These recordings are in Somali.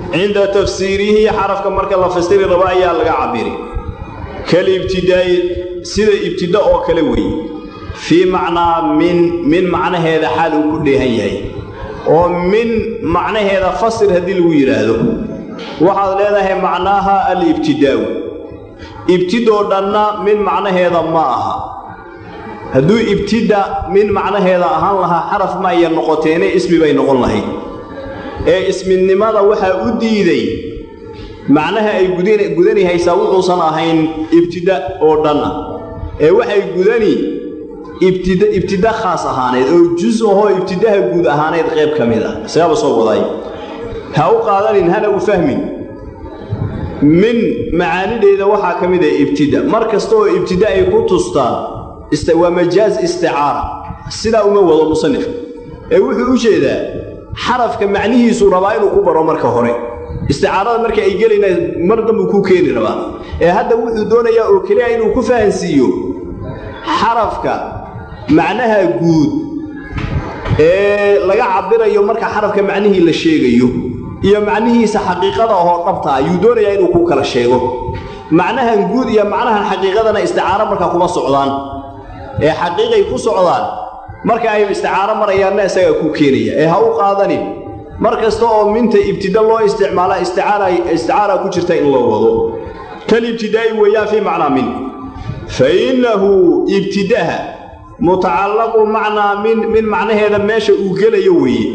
cinda tafsiirihi xarafka marka la fasiri rabo ayaa laga cabiri kalibtidaa'i sida ibtida oo kale weeye fii macnaa min min macnaheeda xaal uu ku dheehan yahay oo min macnaheeda fasir haddii lagu yidhaahdo waxaad leedahay macnaaha alibtidaa'u ibtidoo dhanna min macnaheeda ma aha hadduu ibtida min macnaheeda ahaan lahaa xaraf ma aya noqoteene ismi bay noqon lahayd ee isminimada waxaa u diiday macnaha ay gudani haysaa wuxuusan ahayn ibtida oo dhan ah ee waxay gudani ibtida khaas ahaaneed oo jus ahoo ibtidaha guud ahaaneed qayb ka mid ah isagaaba soo waday ha u qaadanin hana u fahmin min macaanideeda waxaa ka mid ah ibtida mar kasta oo ibtida ay ku tustaan waa majaaz isticaara sidaa uma wado musanifka ee wuxuu u jeedaa xarafka macnihiisuu rabaa inuu ku baro marka hore isticaarada marka ay gelayna mar dambuu ku keeni rabaa ee hadda wuxuu doonayaa oo keliya inuu ku fahansiiyo xarafka macnaha guud ee laga cabirayo marka xarafka macnihii la sheegayo iyo macnihiisa xaqiiqada ahoo dhabta ayuu doonayaa inuu ku kala sheego macnahan guud iyo macnahan xaqiiqadana isticaaro markaa kuma socdaan ee xaqiiqay ku socdaan marka ay isticaaro marayaanna isagaa ku keenaya ee ha u qaadanin mar kasta oo minta ibtida loo isticmaala isticaara ku jirta in loo wado kan ibtidaa'i weeyaan fii macnaa min fa innahu ibtidaha mutacallaqu macnaa min min macnaheeda meesha uu gelayo weeye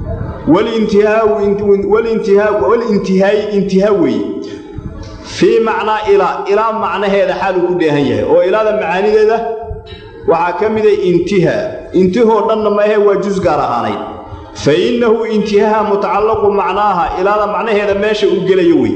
walintihaai intihaa weeye fii macnaa ilaa ilaa macnaheeda xaaluu ku dheehan yahay oo ilaada macaanideeda waxaa ka mida intihaa intihoo dhanna maahe waa jus gaar ahaanayd fa innahu intihaha mutacallaqu macnaaha ilaada macnaheeda meesha uu gelayo wey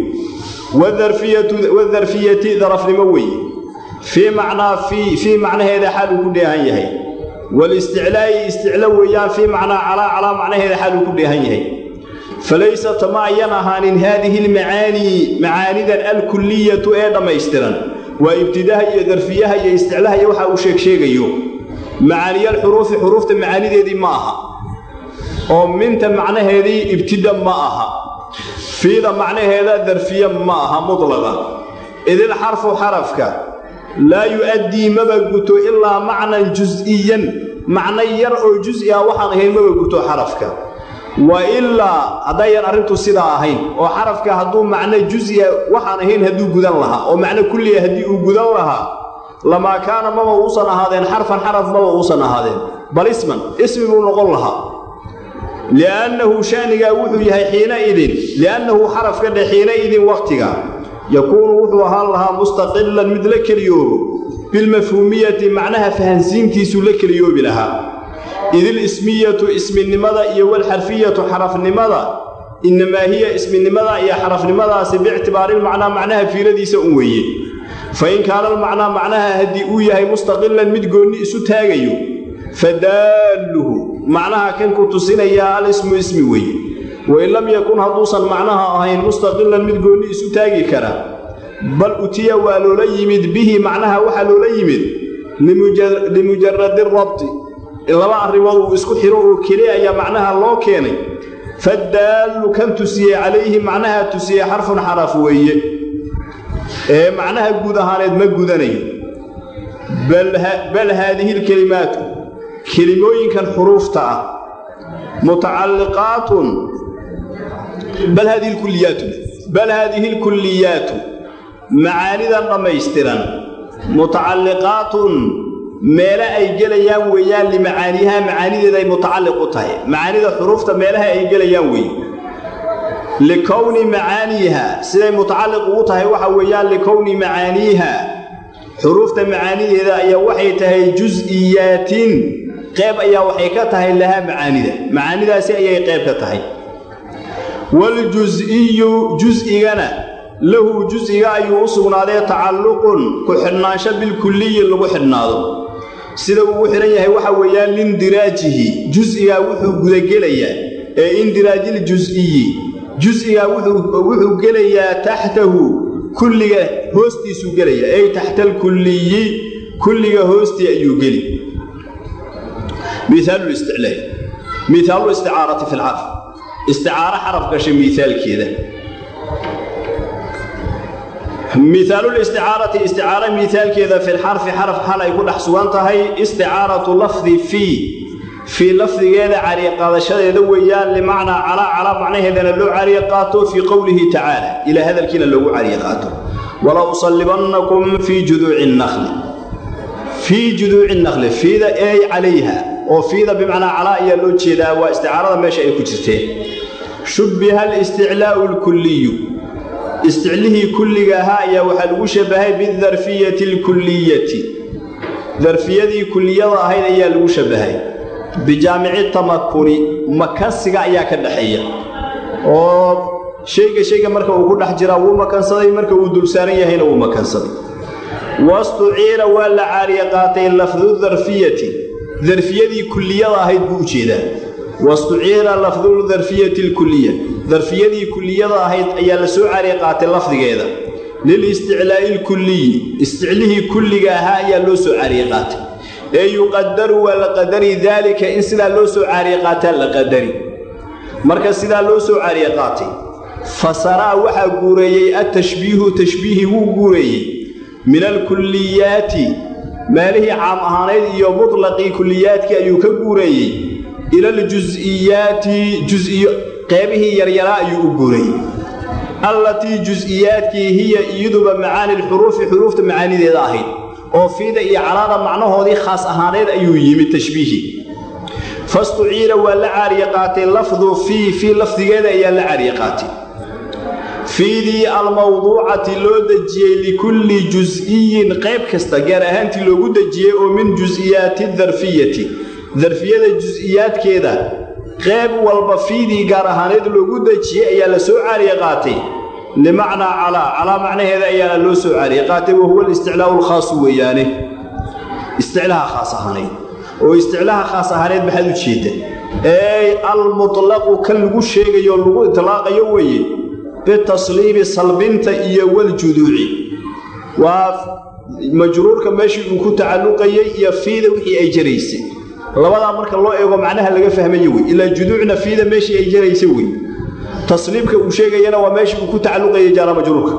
wadarfiyati darafnimo weeye fii macnaa fii macnaheeda xaaluu ku dheehan yahay walisticlaa'i isticlo weeyaan fii macnaa calaa calaa macnaheeda xaaluu ku dheehan yahay falaysat ma ayan ahaanin haadihi almacaanii macaanidan alkulliyatu ee dhammaystiran waa ibtidaha iyo darfiyaha iyo isticlaha iyo waxa uu sheeg sheegayo macaaniyalxuruufi xuruufta macaanideedii ma aha oo minta macnaheedii ibtida ma aha fiida macnaheeda darfiye ma aha mutlaqa idil xarfu xarafka laa yu'addii maba guto ilaa macnan jus'iyan macno yar oo jus'i ah waxaan ahayn maba guto xarafka wa ilaa haddayan arrintu sidaa ahayn oo xarafka hadduu macno jus'iya waxaan ahayn hadduu gudan lahaa oo macno kulliya haddii uu gudan lahaa lamaa kaana maba uusan ahaadeen xarfan xaraf maba uusan ahaadeen bal isman ismi buu noqon lahaa li'annahu shanigaa wuxuu yahay xiinaidin li'annahu xarafka dhe xiinaidin wakhtiga yakuunu wuxuu ahaan lahaa mustaqilan mid la keliyoobo bilmafhuumiyati macnaha fahansiintiisuu la keliyoobi lahaa idil ismiyatu isminimada iyo walxarfiyatu xarafnimada innamaa hiya isminimada iyo xarafnimadaasi biictibaarilmacnaa macnaha fiiradiisa un weeye fa in kaana almacnaa macnaha haddii uu yahay mustaqilan mid goonni isu taagayo fadaalluhu macnaha kan ku tusinayaa alismu ismi weeye wain lam yakun hadduusan macnaha ahayn mustaqilan mid goonni isu taagi kara bal utiya waa loola yimid bihi macnaha waxaa loola yimid limujaradi rabti laba arrimood uu isku xiro oo keli ayaa macnaha loo keenay fadaallu kan tusiyey calayhi macnaha tusiyey xarfun xaraf weeye ee macnaha guud ahaaneed ma gudanayo bal haadihi lkelimaatu kelimooyinkan xuruufta ah mutacalliqaatun bal haadihi lkuliyaatu bal haadihi lkulliyaatu macaanidan dhammaystiran mutacalliqaatun meele ay gelayaan weeyaan limacaaniyaha macaanideeda ay mutacalliq u tahay macaanida xuruufta meelaha ay gelayaan weeye likowni macaaniiha siday mutacalliq ugu tahay waxa weeyaan likowni macaaniiha xuruufta macaanideeda ayaa waxay tahay jus'iyaatin qayb ayaa waxay ka tahay lahaa macaanida macaanidaasi ayay qayb ka tahay waljus'iyu jus'igana lahu jus'iga ayuu u sugnaaday tacalluqun ku xidhnaansho bilkulliyi lagu xidhnaado sida ugu xidhan yahay waxa weeyaan lindiraajihi jus'igaa wuxuu gudagelayaa ee indiraajil-jus'iyi jus'igaa wuxuu gelayaa taxtahu kulliga hoostiisuu gelaya ey taxta alkulliyi kulliga hoostii ayuu geli miaalu isticlaa miaalu isticaarati fi lcarf isticaaro xaraf gashay miaalkeeda mihaalulisticaarati isticaaro miaalkeeda fi lxarfi xaraf xal ay ku dhex sugan tahay isticaaratu lafdi fii fii lafdigeeda cariiqaadashadeeda weeyaan limacnaa calaa calaa macnaheedana loo cariye qaato fii qowlihi tacaala ilaa hadalkiina loogu cariye qaato wala usallibannakum fii juduuci nakli fii juduuci nakli fiida ey calayha oo fiida bimacnaa calaa ayaa loo jeedaa waa isticaarada meesha ay ku jirteen shubbiha alisticlaa'u alkulliyu isticlihii kulliga ahaa ayaa waxaa lagu shabahay bidarfiyati alkulliyati darfiyadii kulliyada ahayd ayaa lagu shabahay bijaamici tamakuni makansiga ayaa ka dhaxeeya oo shayga shayga marka uu ku dhex jiraa wuu makansaday marka uu dulsaaran yahayna wuu makansaday wastuciila waa la caariye qaatay lafdu darfiyati darfiyadii kulliyada ahayd buu u jeedaa wastuciila lafdu darfiyati alkuliya darfiyadii kulliyada ahayd ayaa la soo caariye qaatay lafdigeeda lilisticlaa'i alkulliyi isticlihii kulliga ahaa ayaa loo soo caariye qaatay ee yuqadaru waa la qadari daalika in sidaa loo soo caariye qaataa la qadari marka sidaa loo soo caariye qaatay fasaraa waxaa guureeyey atashbiihu tashbiihi wuu guureeyey min alkulliyaati maalihii caam ahaaneyd iyo mutlaqii kulliyaadkii ayuu ka guureeyey ila aljus'iyaati jusiyo qeybihii yaryaraa ayuu u guureeyey allatii jus'iyaadkii hiya iyaduba macaani lxuruufi xuruufta macaanideeda ahayd oo fiida iyo calaada macnahoodii khaas ahaaneed ayuu yimid tashbiihii fastuciila waa la caariye qaatay lafdu fii fii lafdigeeda ayaa la caariye qaatay fiidii almawduucati loo dejiyey likulli jus'iyin qayb kasta gaar ahaantii loogu dejiyey oo min jus'iyaati darfiyati darfiyada jus'iyaadkeeda qayb walba fiidii gaar ahaaneed loogu dejiyey ayaa la soo caariye qaatay limacnaa calaa calaa macnaheeda ayaana loo soo caariye qaatay wahuwa alisticlaa'u alkhaasu weeyaane isticlaha khaas ahaaneed oo isticlaha khaas ahaaneed maxaad u jeedda ey almutlaqu kan lagu sheegayo lagu itlaaqayo weeye bitasliibi salbinta iyo waljuduuci waa majruurka meeshii uu ku tacalluqayey iyo fiida wixii ay jaraysay labadaa marka loo eego macnaha laga fahmayo wey ilaa juduucna fiida meeshii ay jaraysa wey tasliibka uu sheegayana waa meeshii uu ku tacalluqayay jaara majruurka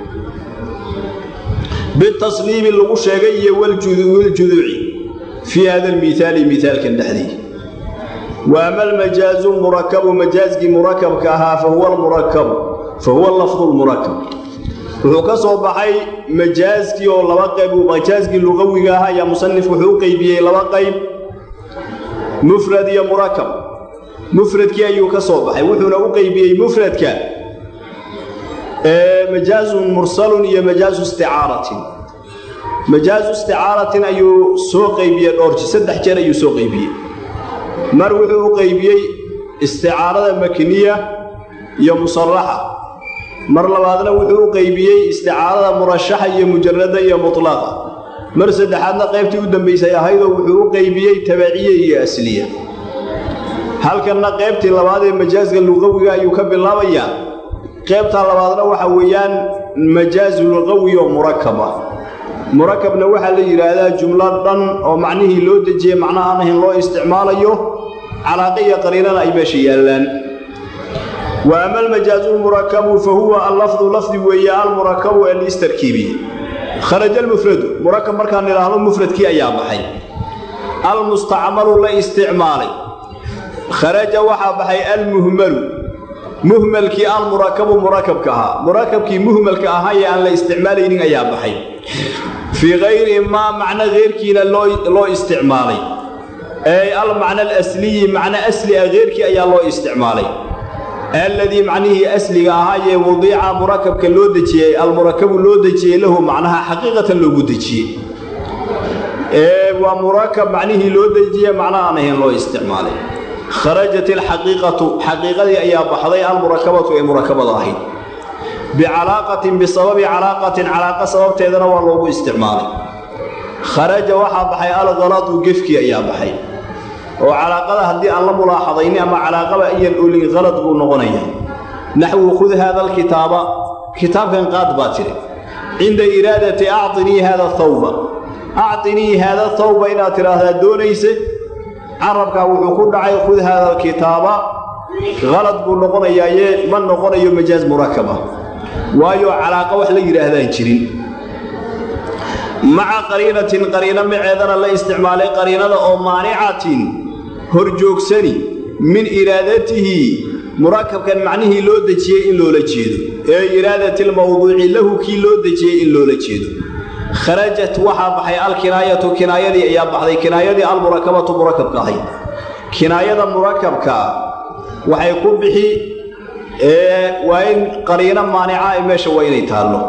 bitasliibi lagu sheegay iyo waljuduuci fii hada almiaali miaalkan dhexdii wa ama almajaazu murakabu majaazkii murakabka ahaa fa huwa almurakabu fa huwa lafdu lmurakab wuxuu ka soo baxay majaaskii oo laba qayb majaaskii luqawiga ahaa ayaa musanif wuxuu u qeybiyey laba qayb mufrad iyo murakab mufradkii ayuu ka soo baxay wuxuuna u qeybiyey mufradka majaazun mursalun iyo majaazu isticaaratin majaazu isticaaratin ayuu soo qeybiyey dhoorji saddex jeer ayuu soo qeybiyey mar wuxuu u qeybiyey isticaarada makniya iyo musallaxa mar labaadna wuxuu u qeybiyey isticaarada murashaxa iyo mujarada iyo mutlaqa mar saddexaadna qaybtii u dambaysay ahaydoo wuxuu u qeybiyey tabaciya iyo asliya halkanna qaybtii labaad ee majaaska luqawiga ayuu ka bilaabayaa qaybtaa labaadna waxa weeyaan majaazu luqawi oo murakaba murakabna waxaa la yidhaahdaa jumlo dhan oo macnihii loo dejiyey macno aan ahayn loo isticmaalayo calaaqa iyo qariinana ay meesha yaallaan wa ama almajaazu lmurakabu fa huwa allafdu lafdi weeye almurakabu ee liistarkiibiye kharaja almufradu murakab markaan idhaahdo mufradkii ayaa baxay almustacmalu la isticmaalay kharaja waxaa baxay almuhmalu muhmalkii almurakabu murakabka ahaa murakabkii muhmalka ahaa ee aan la isticmaalaynin ayaa baxay fii kayri maa macno keyrkiina loo isticmaalay ey almacna alasliyi macno asli ah keyrkii ayaa loo isticmaalay alladii macnihii asliga ahaayee wadiica murakabka loo dejiyey almurakabu loo dejiyey lahu macnaha xaqiiqatan loogu dejiyey waa murakab macnihii loo dejiye macno aan ahayn loo isticmaalay kharajat alxaqiiqatu xaqiiqadii ayaa baxday almurakabatu ee murakabada ahayd bicalaaqatin bisababi calaaqatin calaaqa sababteedana waa loogu isticmaalay kharaja waxaa baxay alkaladu gefkii ayaa baxay oo calaaqada haddii aan la mulaaxadayni ama calaaqaba iyan olin kalad buu noqonaya naxwu khud haada alkitaaba kitaabkan qaad baa tiri cinda iraadati actinii haada thawba actinii haada thawba inaad tidhaahdaa doonayse carabkaa wuxuu ku dhacay khud haada alkitaaba qalad buu noqonayaaye ma noqonayo majaaz murakaba waayo calaaqa wax la yidhaahdaan jirin maca qariinatin qariino maceedana la isticmaalay qariinada oo maanicatin horjoogsani min iraadatihi murakabkan macnihii loo dejiyey in loola jeedo ee iraadati lmawduuci lahu kii loo dejiyey in loola jeedo kharajat waxaa baxay alkinaayatu kinaayadii ayaa baxday kinaayadii almurakabatu murakabka ahayd kinaayada murakabkaa waxay ku bixi waa in qariino maanica ay meesha waa inay taallo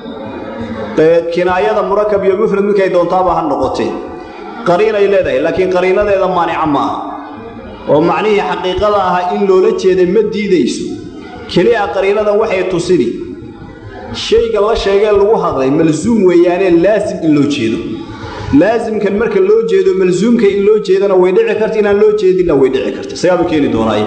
kinaayada murakab iyo mufrad midkay doontaaba ha noqotee qariinay leedahay laakiin qariinadeeda maanica ma aha oo macnihii xaqiiqada ahaa in loola jeeda ma diidayso keliya qariinadan waxay tusini shayga la sheegee lagu hadlay malsuum weeyaanee laasim in loo jeedo laasimkan marka loo jeedo malsuumka in loo jeedana way dhici karta inaan loo jeedinna way dhici karta sagaaba keeni doonaaye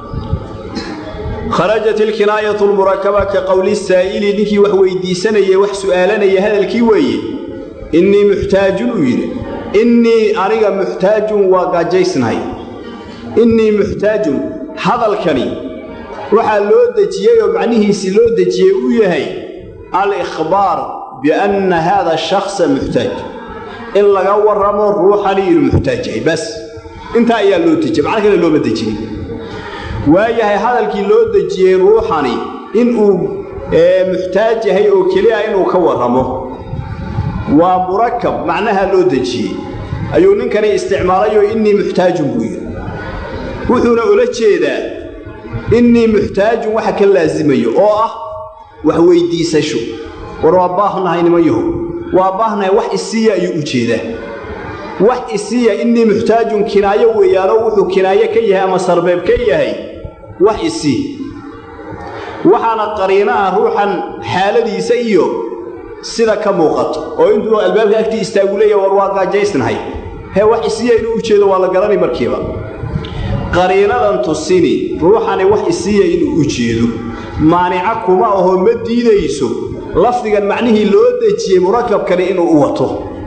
kharajat ilkinaayatu lmurakaba ka qowli saa'ili ninkii wax weydiisanaya wax su'aalanaya hadalkii weeye innii muxtaajun uu yidhi innii aniga muxtaajun waa gaajaysnahay innii muxtaajun hadalkani waxaa loo dejiyey oo macnihiisii loo dejiyey uu yahay alikhbaar bianna haada shakhsa muxtaaj in laga warramo ruuxani inuu muxtaaj yahay bas intaa ayaa loo dejiyey macno kale looma dejinin waayahay hadalkii loo dejiyey ruuxani inuu muxtaaj yahay oo keliya inuu ka warramo waa murakab macnaha loo dejiyey ayuu ninkani isticmaalayoo innii muxtaajun buu yidhi wuxuuna ula jeedaa innii muxtaajun waxa ka laasimayo oo ah wax weyddiisasho war waa baahnahay niman yahow waa baahnahay wax isiiya ayuu u jeedaa wax isiiya innii muxtaajun kinaayo weeyaanoo wuxuu kinaayo ka yahay ama sarbeeb ka yahay wax isii waxaana qariino ah ruuxan xaaladiisa iyo sida ka muuqato oo intuu albaabka agtii istaagu leeya war waa gaajaysnahay hee wax isiiya inuu u jeedo waa la garanay markiiba qariinadan tusini ruuxani wax isiiya inuu u jeedo maanica kuma ahoo ma diidayso lafdigan macnihii loo dejiyey murakabkani inuu u wato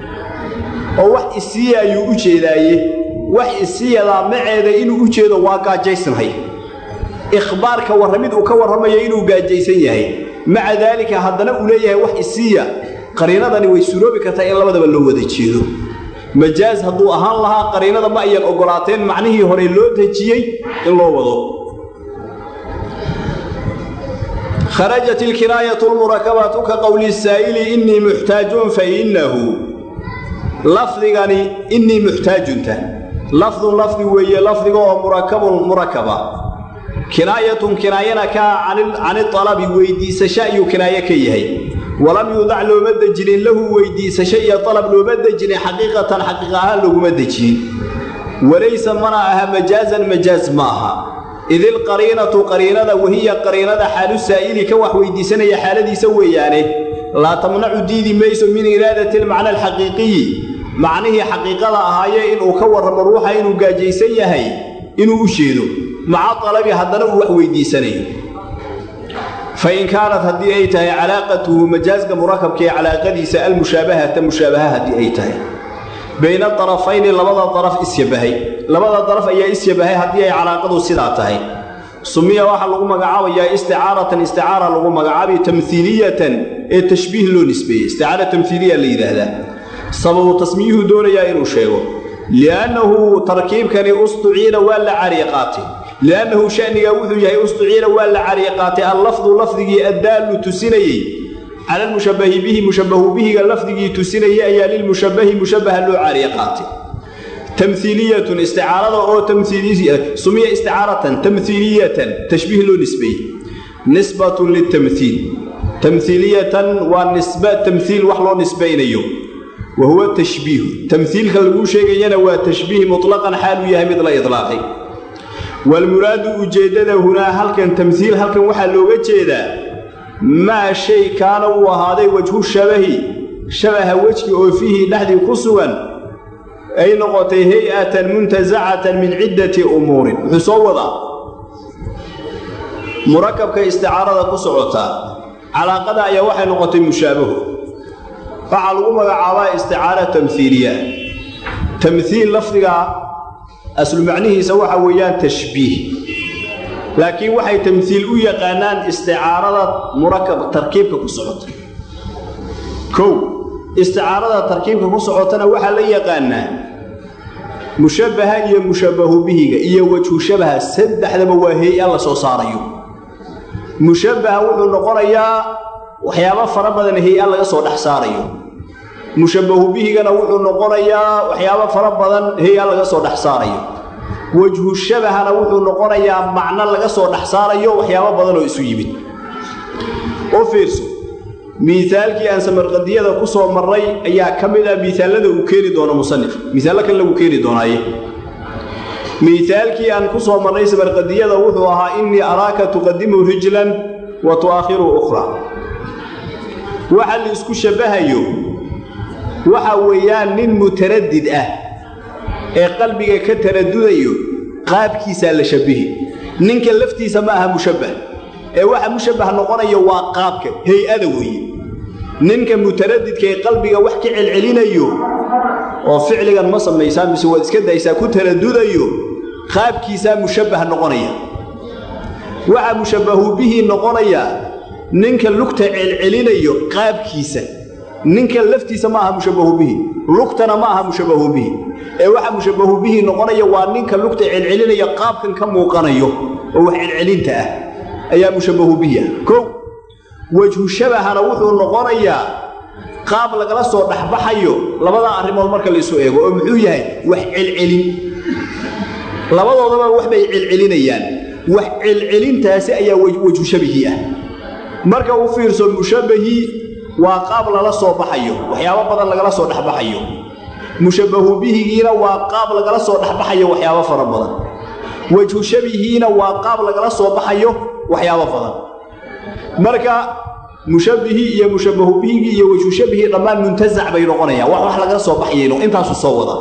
oo wax isiiya ayuu u jeedaaye wax isiiyadaa maceeda inuu u jeedo waa gaajaysnahay ikhbaarka warramid uu ka warramayo inuu gaajaysan yahay maca daalika haddana uu leeyahay wax isiiya qariinadani way suroobi kartaa in labadaba loo wada jeedo majaaz hadduu ahaan lahaa qariinada ma ayan oggolaateen macnihii hore loo dejiyey in loo wado kharajat ilkinaayatu lmurakabatu ka qowli saa'ili innii muxtaajun fa innahu lafdigani innii muxtaajunta lafdun lafdi weeye lafdiga oo murakabun murakaba kinaayatun kinaayana kaa cani alabi weyddiisasho ayuu kinaaye ka yahay walam yuudac looma dejinin lahu weyddiisasho iyo alab looma dejinin xaqiiqatan xaqiiq ahaan loguma dejinin walaysa mana aha majaazan majaaz ma aha idilqariinatu qariinada wahiya qariinada xaalu saa'ili ka wax weyddiisanaya xaaladiisa weeyaane laa tamnacu diidi mayso min iraadati almacna alxaqiiqiyi macnihii xaqiiqada ahaayee inuu ka warramo ruuxa inuu gaajaysan yahay inuu u jeedo maca alabi haddana uu wax weyddiisanayo fain kaanat haddii ay tahay calaaqatuhu majaazka murakabka ee calaaqadiisa almushaabahata mushaabaha haddii ay tahay bayna darafayni labada daraf isyabahay labada daraf ayaa isyabahay haddii ay calaaqadu sidaa tahay sumiya waxaa lagu magacaabayaa isticaaratan isticaara lagu magacaabay tamhiiliyatan ee tashbiih loo nisbeeyey isticaara tamhiiliya la yidhaahdaa sababu tasmiyuhu doonayaa inuu sheego liannahu tarkiibkani ustuciina waa la cariiqaatay liannahu shanigaa wuxuu yahay ustuciina waa la cariiqaatay allafdu lafdigii addaallu tusinayey cala almushabbahi bihi mushabbahu bihiga lafdigii tusinayay ayaa lilmushabbahi mushabbaha loo cariiqaatay tamhiiliyatun isticaarada oo sumiya isticaaratan tamhiiliyatan tashbiih loo nisbeeyey nisbatun litamhiil tamhiiliyatan waa nisba tamhiil wax loo nisbaynayo wa huwa tashbiihu tamhiilka laguu sheegayana waa tashbiih mutlaqan xaaluu yahay mid la idlaaqay waalmuraadu ujeeddada hunaa halkan tamhiil halkan waxaa looga jeedaa maa shay kaana uu ahaaday wajhu shabahi shabaha wejki oo fiihi dhexdii ku sugan ay noqotay hay-atan muntasacatan min ciddati umuurin wuxuu soo wadaa murakabka isticaarada ku socotaa calaaqada ayaa waxay noqotay mushaabaho waxaa lagu magacaabaa isticaara tamhiiliya tamhiil lafdiga aslu macnihiisa waxa weeyaan tashbiih laakiin waxay tamhiil u yaqaanaan isticaarada murakab tarkiibka ku socota kow isticaarada tarkiibka ku socotana waxaa la yaqaanaa mushabbaha iyo mushabbahu bihiga iyo wejhu shabaha saddexdaba waa hay-a la soo saarayo mushabbaha wuxuu noqonayaa waxyaabo fara badan hay-a laga soo dhex saarayo mushabbahu bihigana wuxuu noqonayaa waxyaabo fara badan hay-a laga soo dhex saarayo wejhu shabahana wuxuu noqonayaa macno laga soo dhex saarayo waxyaabo badan oo isu yimid oo fiirso miisaalkii aan samarqadiyada ku soo marray ayaa ka mid ah miisaalada uu keeni doono musanif miisaallo kale lagu keeni doonaaye miisaalkii aan ku soo marray samarqadiyada wuxuu ahaa innii araaka tuqadimu rijlan wa tu'aakhiru ukhraa waxa la isku shabbahayo waxa weeyaan nin mutaradid ah ee qalbiga ka taradudayo qaabkiisaa la shabbihi ninka laftiisa ma aha mushabbah ee waxa mushabbah noqonaya waa qaabka hay-ada weeye ninka mutaradidka ee qalbiga wax ka celcelinayo oo ficligan ma samaysaa mise waad iska daysaa ku taradudayo qaabkiisaa mushabbah noqonaya waxa mushabbahu bihi noqonaya ninka lugta celcelinayo qaabkiisa ninka laftiisa ma aha mushabbahu bihi lugtana ma aha mushabbahu bihi ee waxa mushabbahu bihi noqonaya waa ninka lugta celcelinaya qaabkan ka muuqanayo oo wax celcelinta ah ayaa mushabbahu bihi ah kow wejhu shabahana wuxuu noqonayaa qaab lagala soo dhexbaxayo labada arrimood marka la isu eego oo muxuu yahay wax celcelin labadoodaba wax bay celcelinayaan wax celcelintaasi ayaa wejhu shabihii ah marka u fiirso mushabbahii waa qaab lala soo baxayo waxyaabo badan lagala soo dhexbaxayo mushabbahu bihigiina waa qaab lagala soo dhexbaxayo waxyaabo fara badan wejhu shabihiina waa qaab lagala soo baxayo waxyaabo badan marka mushabbihii iyo mushabbahu bihigii iyo wejhu shabihii dhammaan muntasac bay noqonayaan wax wax lagala soo baxayayno intaasu soo wada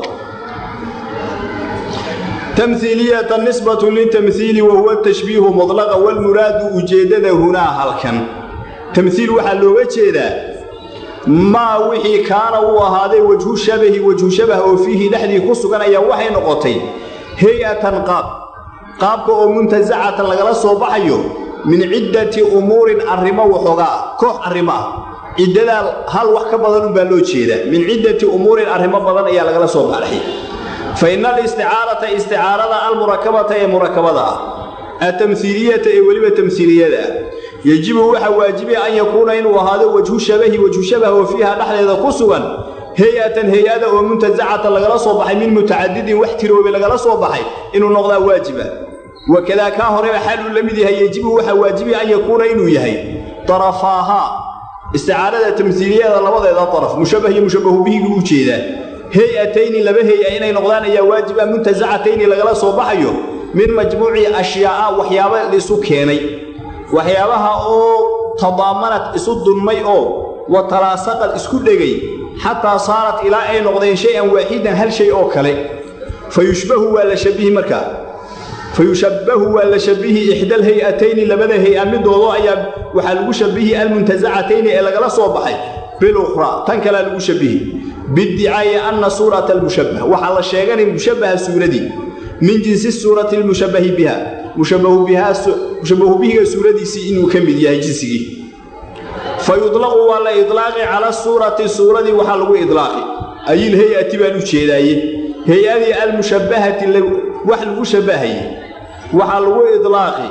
tamhiiliyata nisbatu litamhiili wa huwa tashbiihu mudlaqa walmuraadu ujeeddada hunaa halkan tamhiil waxaa looga jeedaa maa wixii kaana uu ahaaday wejhu shabahi wejhu shabah oo fiihi dhexdii ku sugan ayaa waxay noqotay hay-atan qaab qaabka oo muntasacatan lagala soo baxayo min ciddati umuurin arrimo waxoogaa koox arrimo ah ciddadaa hal wax ka badan unbaa loo jeedaa min ciddati umuurin arrimo badan ayaa lagala soo baxay fa ina alisticaarata isticaarada almurakabata ee murakabada ah atamhiiliyata ee weliba tamhiiliyada ah yejibu waxaa waajibaya an yakuuna inuu ahaado wejhu shabahi wejhu shabah oo fiiha dhexdeeda ku sugan hay-atan hay-ada oo muntasacatan lagala soo baxay min mutacadidin wax tiroobe lagala soo baxay inuu noqdaa waajiba wakadaa kaa horeba xaal uu la mid yahay yejibu waxaa waajibaya an yakuuna inuu yahay darafaahaa isticaarada tamhiiliyada labadeeda daraf mushabbah iyo mushabbahu bihigii u jeedaa hay-atayni laba hay-a inay noqdaan ayaa waajiba muntasacatayni lagala soo baxayo min majmuuci ashyaa'a waxyaaba laisu keenay waxyaabaha oo tadaamanad isu dunmay oo wa talaasaqad isku dhegay xataa saarat ilaa ay noqdeen shay-an waaxidan hal shay oo kale fa yushbahu waa la shabihi markaa fa yushabbahu waa la shabihi ixdaal hay-atayni labada hay-a midoodo ayaa waxaa lagu shabihi almuntasacatayni ee lagala soo baxay bilukhraa tan kalea lagu shabihi biddicaa'i anna suurata almushabbah waxaa la sheeganay mushabbaha suuradii min jinsi suurati lmushabbahi biha mushabbahu bihiga suuradiisii inuu ka mid yahay jinsigii fa yudlaqu waa la idlaaqi cala suurati suuradii waxaa lagu idlaaqi ayil hay-ati baan u jeedaaye hay-adii almushabbahati wax lagu shabbahaye waxaa lagu idlaaqi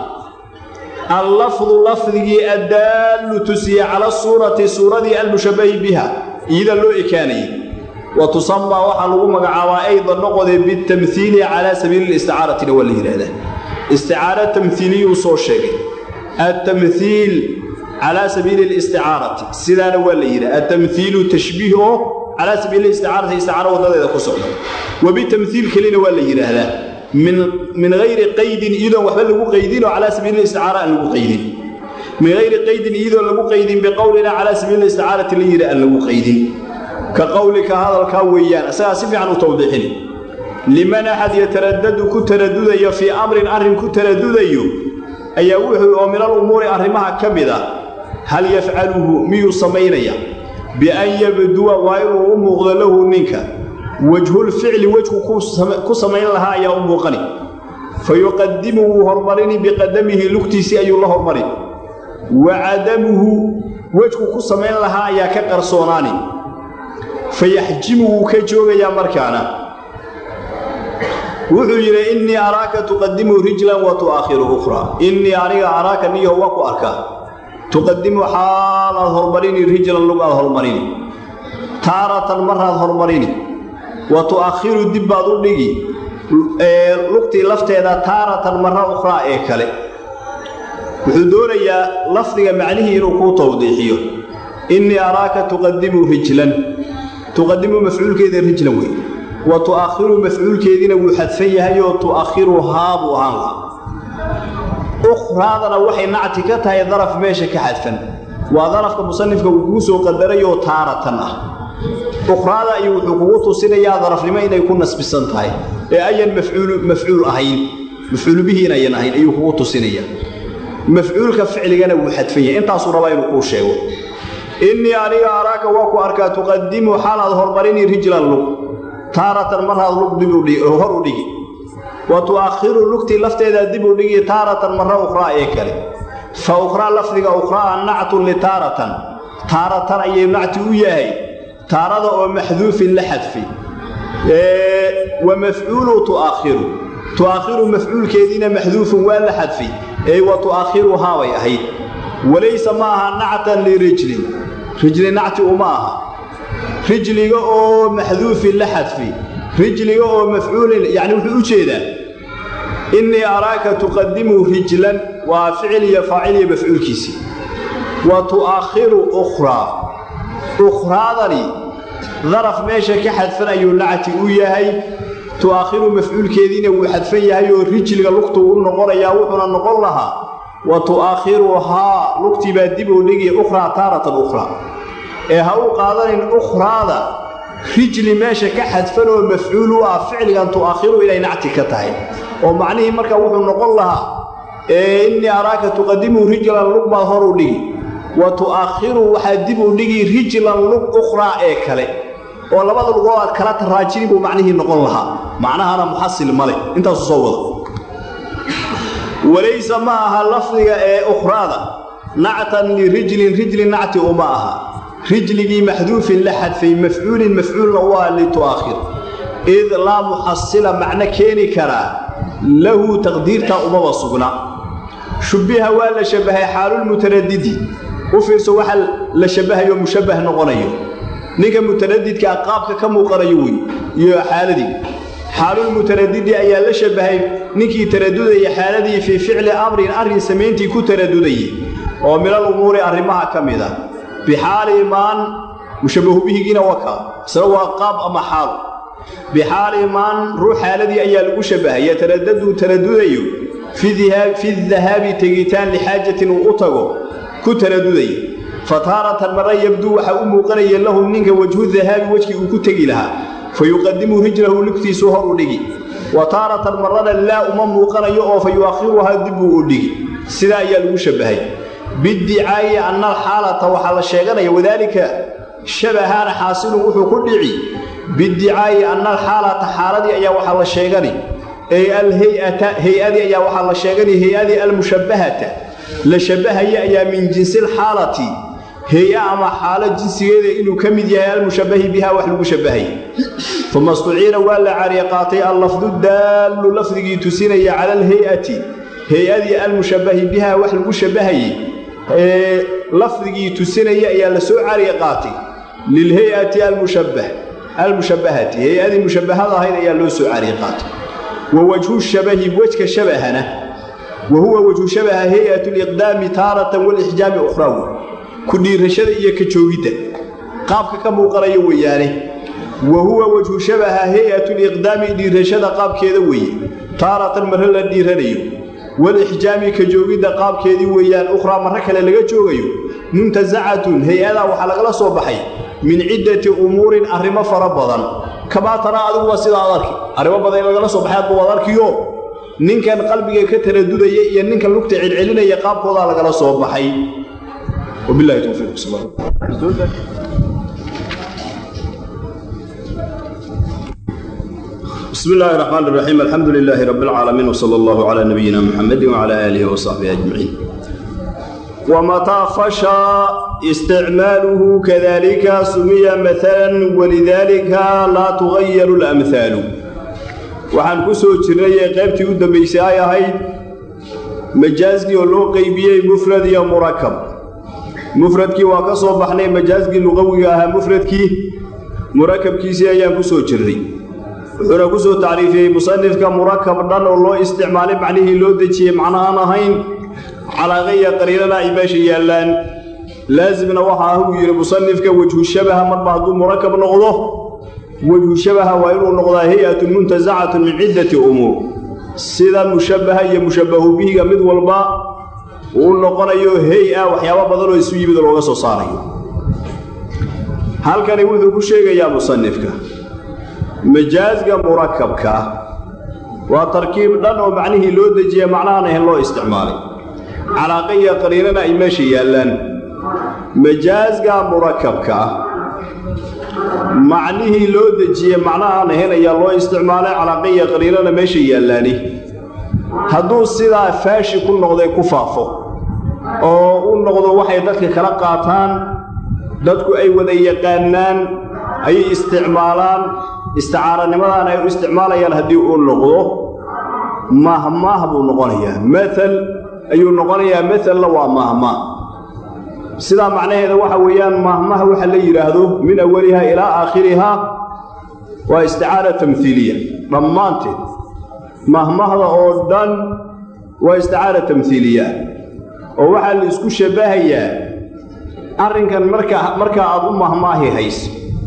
allafdu lafdigii addaallu tusiye cala suurati suuradii almushabbahi biha iyada loo ekaanayay wa tusamaa waxaa lagu magacaabaa aydan noqode bitamhiili calaa sabiili listicaaratina waa la yidhaahdaa isticaara tamhiiliyuu soo sheegay altamhiil calaa sabiili listicaarati sidaana waa la yidhaha altamhiilu tashbiih oo calaa sabiili listicaarati isticaaro waddadeeda ku socda wa bitamhiil kelina waa la yidhaahdaa min hayri qaydin iyadoon waxba lagu qaydin oo calaa sabiili listicaara aan lagu qaydin min hayri qaydin iyadoon lagu qaydin biqowlina calaa sabiili listicaarati la yidhi aan lagu qaydin ka qowlika hadalkaa weeyaan isagaa si fiican u tawdiixini liman axad yataradadu ku taradudayo fii amrin arrin ku taradudayo ayaa wuxuu oo minal umuuri arrimaha ka mid ah hal yafcaluhu miyuu samaynaya bian yabduwa waa inuu u muuqdo lahu ninka wejhulficli wejku ku samayn lahaa ayaa u muuqani fa yuqadimu wuu hormarini biqadamihi lugtiisii ayuu la hormari wa cadamuhu wejku ku samayn lahaa ayaa ka qarsoonaani fa yaxjimu wuu ka joogayaa markaana wuxuu yidhi innii araaka tuqadimu rijlan wa tu'akhiru ukhraa innii aniga araaka niyaho waa ku arkaa tuqadimu xaal aad hormarini rijlan lug aad hormarini taaratan maraad hormarini wa tu'akhiru dib baad u dhigi lugtii lafteeda taaratan marra ukhraa ee kale wuxuu doonayaa lafdiga macnihii inuu kuu tawdiixiyo innii araaka tuqadimu rijlan tuqadimu mafcuulkeeda rijlan wey wa tu'akhiru mafcuulkeediina wuu xadfan yahay oo tu'akhiruhaa buu ahaan lahaa ukhraadana waxay nacti ka tahay daraf meesha ka xadfan waa darafka musanifka uu kuu soo qadarayoo taaratan ah ukhraada ayuu wuxuu kugu tusinayaa darafnimo inay ku nasbisan tahay ee ayan mafcuul ahayn mafcuulu bihi inayan ahayn ayuu kugu tusinayaa mafcuulka ficligana wuu xadfan yahay intaasuu rabaa inuu kuu sheego innii aniga araaka waa ku arkaa tuqadimu xaalaad hormarini rijlan lug taaratan marhaad lug hor u dhigi wa tu'akhiru lugtii lafteedaa dib u dhigi taaratan marra ukhraa ee kale fa ukhraa lafdiga ukhraa nactun litaaratan taaratan ayay nacti u yahay taarada oo maxduufin la xadfay wa mafcuulu tu'akhiru tu'akhiru mafcuulkeediina maxduufun waa la xadfay ee wa tu'akhiruhaa bay ahayd walaysa ma aha nactan lirijlin rijli nacti uma aha rijliga oo maxduufin la xadfi rijliga oo mafcuulin yacni wuxuu u jeedaa innii araaka tuqadimu rijlan waa ficil iyo faacil iyo mafcuulkiisii wa tu'akhiru ukhraa ukhraadani daraf meesha ka xadfan ayuu nacti u yahay tu'akhiru mafcuulkeediina wuu xadfan yahay oo rijliga lugtuu u noqonayaa wuxuuna noqon lahaa wa tu'akhiruhaa lugtii baa dib u dhigi ukhraa taaratan ukhraa ee ha u qaadanin ukhraada rijli meesha ka xadfan oo mafcuul u ah ficligan tu'akhiru inay nacti ka tahay oo macnihii marka wuxuu noqon lahaa ee innii araaka tuqadimu rijlan lug baad hor u dhigi wa tu'akhiru waxaad dib u dhigi rijlan lug ukhraa ee kale oo labada lugood aad kala taraajini buu macnihii noqon lahaa macnahana muxasil male intaasu soo wada walaysa ma aha lafdiga ee ukhraada nactan lirijlin rijli nacti uma aha rijligii maxduufin la xadfay mafcuulin mafcuulna waa litu'akhir id laa muxasila macno keeni karaa lahu taqdiirtaa umaba sugna shubbiha waa la shabbahay xaalulmutaradidi u fiirso waxa la shabbahayo mushabbah noqonayo ninka mutaradidkaa qaabka ka muuqanayo wey iyo xaaladii xaalulmutaradidi ayaa la shabbahay ninkii taradudaya xaaladii fii ficli amrin arrin samayntii ku taradudayay oo minal umuuri arrimaha ka mid ah bixaali imaan mushabbahu bihigiina waka isna waa qaab ama xaal bixaali imaan ruux xaaladii ayaa lagu shabbahay yataradaduu taradudayo fi dahaabi tegitaan lixaajatin uu u tago ku taradudaya fa taaratan marra yabduu waxaa u muuqanaya lahu ninka wajhu dahaabi wejkii uu ku tegi lahaa fa yuqadimu rijlahu lugtiisu hor u dhigi wa taaratan marrana laa uma muuqanayo oo fa yu'akhiruhaa dibbuu u dhigi sidaa ayaa lagu shabbahay biddicaayi anna alxaalata waxaa la sheeganaya wadaalika shabahaana xaasilun wuxuu ku dhici biddicaayi anna alxaalata xaaladii ayaa waxaa la sheegani ee alhay-ata hay-adii ayaa waxaa la sheegani hay-adii almushabbahata la shabbahaya ayaa min jinsilxaalati hay-a ama xaalo jinsigeeda inuu ka mid yahay almushabbahi biha wax lagu shabbahaya uma istuciina waa la cariye qaatay allafdu daallu lafdigii tusinaya cala alhay-ati hay-adii almushabbahi biha wax lagu shabbahayey ee lafdigii tusinaya ayaa la soo cariye qaatay lilhay-ati almushabbah almushabbahati hay-adii mushabbahada ahayd ayaa loo soo cariye qaatay wa wajhu shabahi wejka shabahana wa huwa wajhu shabaha hay-at liqdaami taaratan walixjaami ukhraawi ku dhiirashada iyo ka joogidda qaabka ka muuqanaya weeyaane wa huwa wajhu shabaha hay-atu liqdaami dhiirashada qaabkeeda weeye taaratan marre la dhiiranayo walixjaami ka joogidda qaabkeedii weeyaan ukhraa marre kale laga joogayo muntasacatun hay-adaa waxaa lagala soo baxay min ciddati umuurin arrimo fara badan kamaa taraa adiguba sidaa ad arki arrimo badan in lagala soo baxay adba waad arkiyo ninkan qalbiga ka taradudaya iyo ninkan lugta celcelinaya qaabkoodaa lagala soo baxay وبالله توفيق bismi illaahi raxmaan iraxiim alxamdu lilaahi rabbi alcaalamiin wsala allahu calaa nabiyina muxamedi wcala aalihi wasaxbihi ajmaciin wamataa fashaa isticmaaluhu kadalika sumiya maalan walidaalika laa tugayaru lamhaalu waxaan ku soo jirnay ee qaybtii u dambaysay ay ahayd majaaskii oo loo qeybiyey mufrad iyo murakab mufradkii waa ka soo baxnay majaaskii luqawiga ahaa mufradkii murakabkiisii ayaan ku soo jirnay wuxuuna ku soo tacriifiyey musanifka murakab dhan oo loo isticmaalay macnihii loo dejiyey macnahaan ahayn calaaqaya qariinana ay meesha yaallaan laasimna waxa ah uu yidhi musanifka wejhu shabaha marba hadduu murakab noqdo wejhu shabaha waa inuu noqdaa hay-atun muntasacatun min ciddati umuur sida mushabbaha iyo mushabbahu bihiga mid walba uu noqonayo hay-a waxyaabo badan oo isu yimid looga soo saarayo halkani wuxuu ku sheegayaa musanifka majaasga murakabka waa tarkiib dhan oo macnihii loo dejiya macnahaan ahayn loo isticmaalay calaaqa iyo qariinana ay meesha yaallaan majaasga murakabka macnihii loo dejiye macnahaan ahayn ayaa loo isticmaalay calaaqa iyo qariinana meesha yaallaani hadduu sidaa faashi ku noqday ku faafo oo u noqdo waxay dadka kala qaataan dadku ay wada yaqaanaan ayay isticmaalaan isticaaranimadaan ay u isticmaalayaan haddii uu noqdo mahmaah buu noqonayaa maal ayuu noqonayaa maalna waa mahmaah sidaa macnaheeda waxa weeyaan mahmaha waxa la yidhaahdo min awaliha ilaa aakhirihaa waa isticaara tamhiiliya dhammaanteed mahmahda oo dhan waa isticaara tamhiiliya oo waxaa la isku shabbahayaa arrinkan marka markaa aad u mahmaahi hayse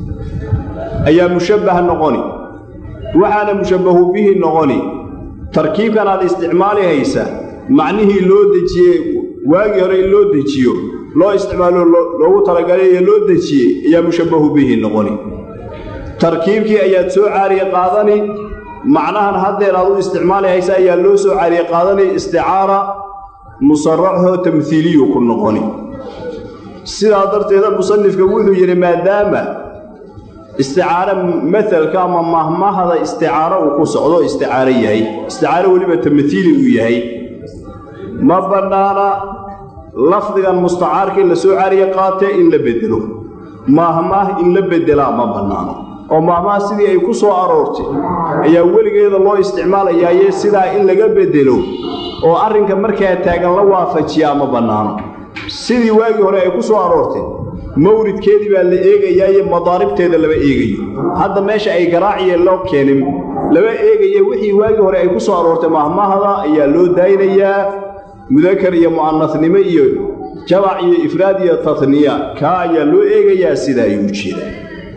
ayaa mushabbah noqoni waxaana mushabbahu bihi noqoni tarkiibkan aad isticmaali haysa macnihii loo dejiyey waagii hore in loo dejiyo loo isticmaalo loogu talagalay ee loo dejiyey ayaa mushabbahu bihi noqoni tarkiibkii ayaad soo caariye qaadani macnahan haddeer aad u isticmaali haysa ayaa loo soo caariye qaadani isticaara musaraxoo tamhiiliyu ku noqoni sidaa darteeda musanifka wuxuu yidhi maadaama isticaaro maalka ama mahmahda isticaaro uu ku socdo isticaaro yahay isticaaro weliba tamhiili uu yahay ma bannaana lafdigan mustacaarka in la soo caariye qaatee in la bedelo mahmah in la bedelaa ma bannaano oo mahmah sidii ay ku soo aroortay ayaa weligeeda loo isticmaalayaaye sidaa in laga bedelo oo arrinka markaa taagan la waafajiyaa ma bannaano sidii waagii hore ay ku soo aroortay mawridkeedii baa la eegayaaye madaaribteeda lama eegayo hadda meesha ay garaaciye loo keenin lama eegaye wixii waagii hore ay ku soo aroortay mahmahda ayaa loo daaynayaa mudakar iyo mu'anasnimo iyo jabac iyo ifraad iyo tatniya kaa ayaa loo eegayaa sida ayuu jeedaa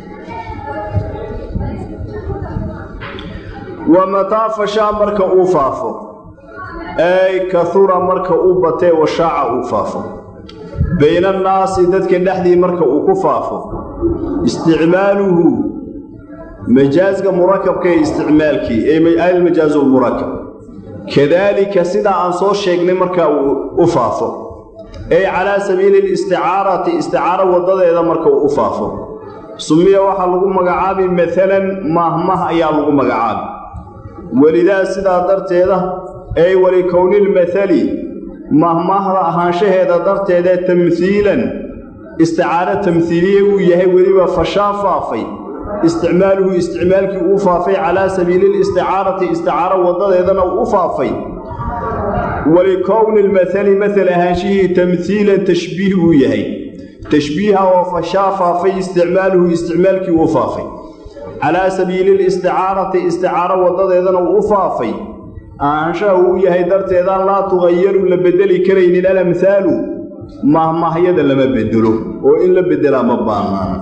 wa mataa fashaa marka uu faafo ay kahura marka uu batee washaaca uu faafo bayna annaasi dadka dhexdii marka uu ku faafo isticmaaluhu majaaska murakabka ee isticmaalkii ee almajaazu lmurakab kadaalika sidaa aan soo sheegnay marka uu u faafo ay calaa sabiili listicaarati isticaaro waddadeeda marka uu u faafo sumiya waxaa lagu magacaabi maalan mahmah ayaa lagu magacaabi welidaa sidaa darteeda ay walikownilmaali mahmahda ahaanshaheeda darteedee tamhiilan isticaaro tamhiiliye uu yahay weliba fashaa faafay isticmaaluhu isticmaalkii uu faafay calaa sabiili listicaarati isticaaro waddadeedana uu u faafay walikowni lmaali maal ahaanshihii tamhiilan tashbiih uu yahay tashbiiha oo fashaa faafay isticmaaluhu isticmaalkii uu faafay calaa sabiili listicaarati isticaaro waddadeedana uu u faafay ahaanshaha uu yahay darteedaan laa tugayaru la bedeli karaynin alamhaalu mahmahyada lama bedelo oo in la bedelaa ma baanaana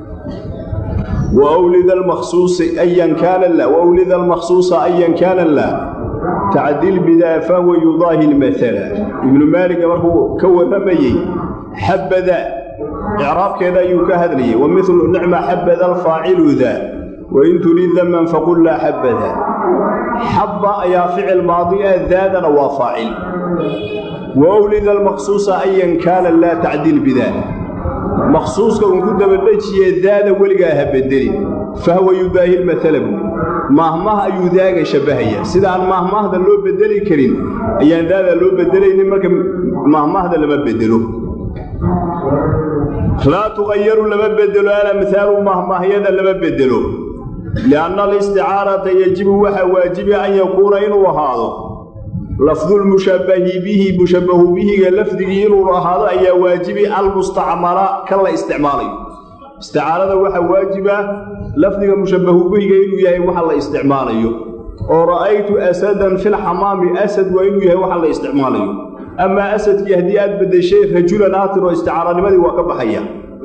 wawlida almakhsuusi ayan kaana la wawlida almakhsuusa ayan kaana la tacdil bidaa fahuwa yudaahi lmaala ibnu maaliga markuu ka warramayey xabada icraabkeeda ayuu ka hadlayay wa midlu nicma xabada alfaacilu daa wain turid daman faqul laa xabada xabba ayaa ficil maadi ah daadana waa faacil wawlida almaqsuusa ayan kaana laa tacdil bidaa maqsuuska uun ku dabadhejiye daada weligaa ha bedelin fahwa yudaahi lmaala buuli mahmah ayuu daaga shabbahaya sida aan mahmahda loo bedeli karin ayaan daadaa loo bedelaynin marka mahmahda lama bedelo laa tuqayaru lama bedelo alamhaalu mahmahyada lama bedelo lianna alisticaarata yajibu waxaa waajibi an yakuuna inuu ahaado lafdulmushabbahi bihi mushabbahu bihiga lafdigii inuu ahaado ayaa waajibi almustacmala kan la isticmaalayo isticaarada waxaa waajiba lafdiga mushabbahu bihiga inuu yahay waxa la isticmaalayo oo ra'aytu asadan filxamaami asad waa inuu yahay waxa la isticmaalayo amaa asadkii haddii aad beddeshay rajulan aatir oo isticaaranimadii waa ka baxaya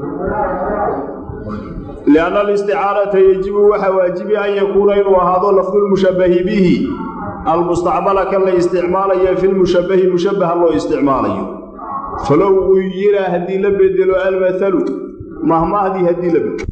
lianna alisticaarata yajibu waxaa waajibi an yakuuna inuu ahaado lafdulmushabbahi bihi almustacmala kan la isticmaalayo filmushabbahi mushabbaha loo isticmaalayo falow uu yiraa haddii la bedelo almathalu mahmahdii haddii la bedelo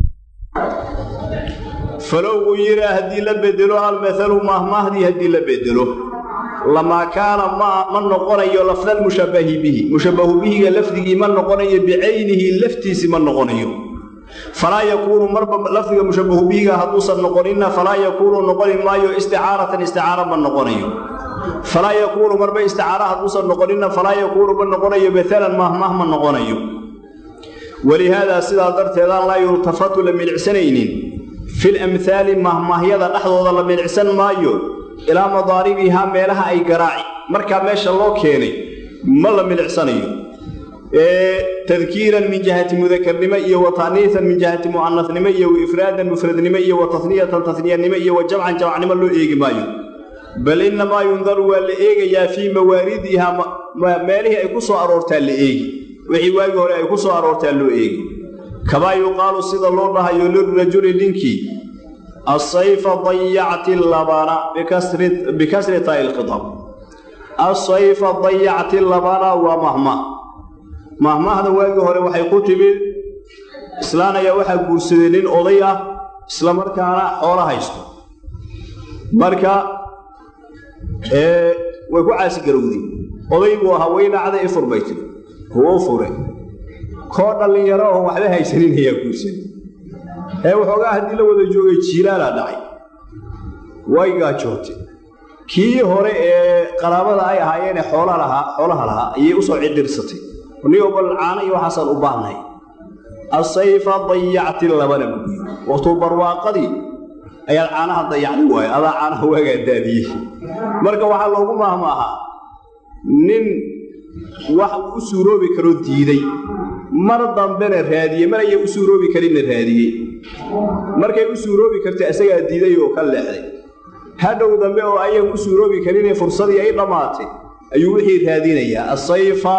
falow uu yiraa haddii la bedelo almathalu mahmahdii haddii la bedelo lamaa kaana ma ma noqonayo lafdalmushabbahi bihi mushabbahu bihiga lafdigii ma noqonayo bicaynihi laftiisi ma noqonayo falaa yakuunu marba lafdiga mushabbahu bihiga hadduusan noqoninna falaa yakuunu noqoni maayo isticaaratan isticaara ma noqonayo falaa yakuunu marba isticaara hadduusan noqoninna falaa yakuunu ma noqonayo maalan mahmah ma noqonayo walihaadaa sidaa darteedaan laa yultafatu la milicsanaynin fil amhaali mahmaahyada dhexdooda la milicsan maayo ilaa madaaribihaa meelaha ay garaaci markaa meesha loo keenay ma la milicsanayo tadkiiran min jihati mudakarnimo iyo wa ta'niisan min jihati mu'anasnimo iyo wa ifraadan mufradnimo iyo wa tasniyatan tasniyanimo iyo wa jamcan jamacnimo loo eegi maayo bal innamaa yundaru waa la eegayaa fii mawaaridihaa meelihii ay ku soo aroortaa la eegi wixii waagii hore ay ku soo aroortaa loo eegi kamaa yuqaalu sida loo dhahayo lirajuli ninkii asayfa dayacti labana bikasri taai lkhitab asayfa dayacti labana waa mahmah mahmahda waagii hore waxay ku timid islaan ayaa waxaa guursaday nin oday ah isla markaana xoolo haysto marka way ku caasigarowday oday buu ahaa weynacda i furbay tiri kuwo fure koo dhallinyaro oo waxba haysanin ayaa guursaday ee waxoogaa haddii la wada joogay jiilaalaa dhacay way gaajootay kii hore ee qaraabada ay ahaayeenee xoolaha lahaa xoolaha lahaa ayay u soo cidirsatay nigo bal caano iyo waxaasaan u baahnahay asayfa dayacti labana buguyi waqtuu barwaaqadii ayaad caanaha dayacday waayo adaa caanaha waagaa daadiyey marka waxaa loogu maahmaahaa nin wax uu u suuroobi karoo diiday mar dambena raadiyey mar ayay u suuroobi karinna raadiyey markay u suuroobi kartay isagaa diiday oo ka leexday hadhow dambe oo ayaan u suuroobi karinee fursadii ay dhammaatay ayuu wixii raadinayaa asayfa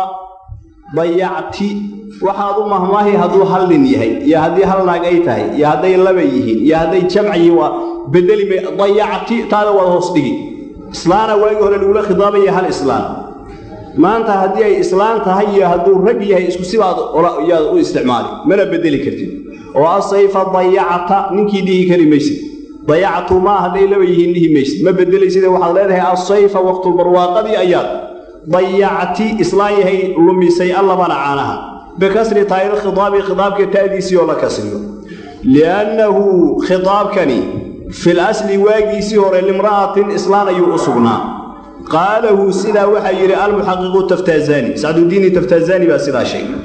dayacti waxaad u mahmaahi hadduu hal nin yahay iyo haddii hal naag ay tahay iyo hadday laba yihiin iyo hadday jamciyi waa bedeli dayacti taada waad hoos dhigi islaana waagii hore lagula khidaabaya hal islaan maanta haddii ay islaan tahay iyo hadduu rag yahay isku sibaad yaad u isticmaali mana bedeli kartid oo asayfa dayacta ninkii dhihi kari maysid dayactu maa hadday laba yihiin dhihi maysid ma bedelayside waxaad leedahay asayfa waqtulbarwaaqadii ayaad dayacti islaan yahay lumisay allabana caanaha bikasri taayir khidaabi khidaabka ta'diisii oo la kasriyo liannahu khidaabkani fil asli waagiisii hore limra'atin islaan ayuu u sugnaa qaalahu sidaa waxaa yidhi almuxaqiqu taftaazaani sacdudiini taftaazaani baa sidaa sheegay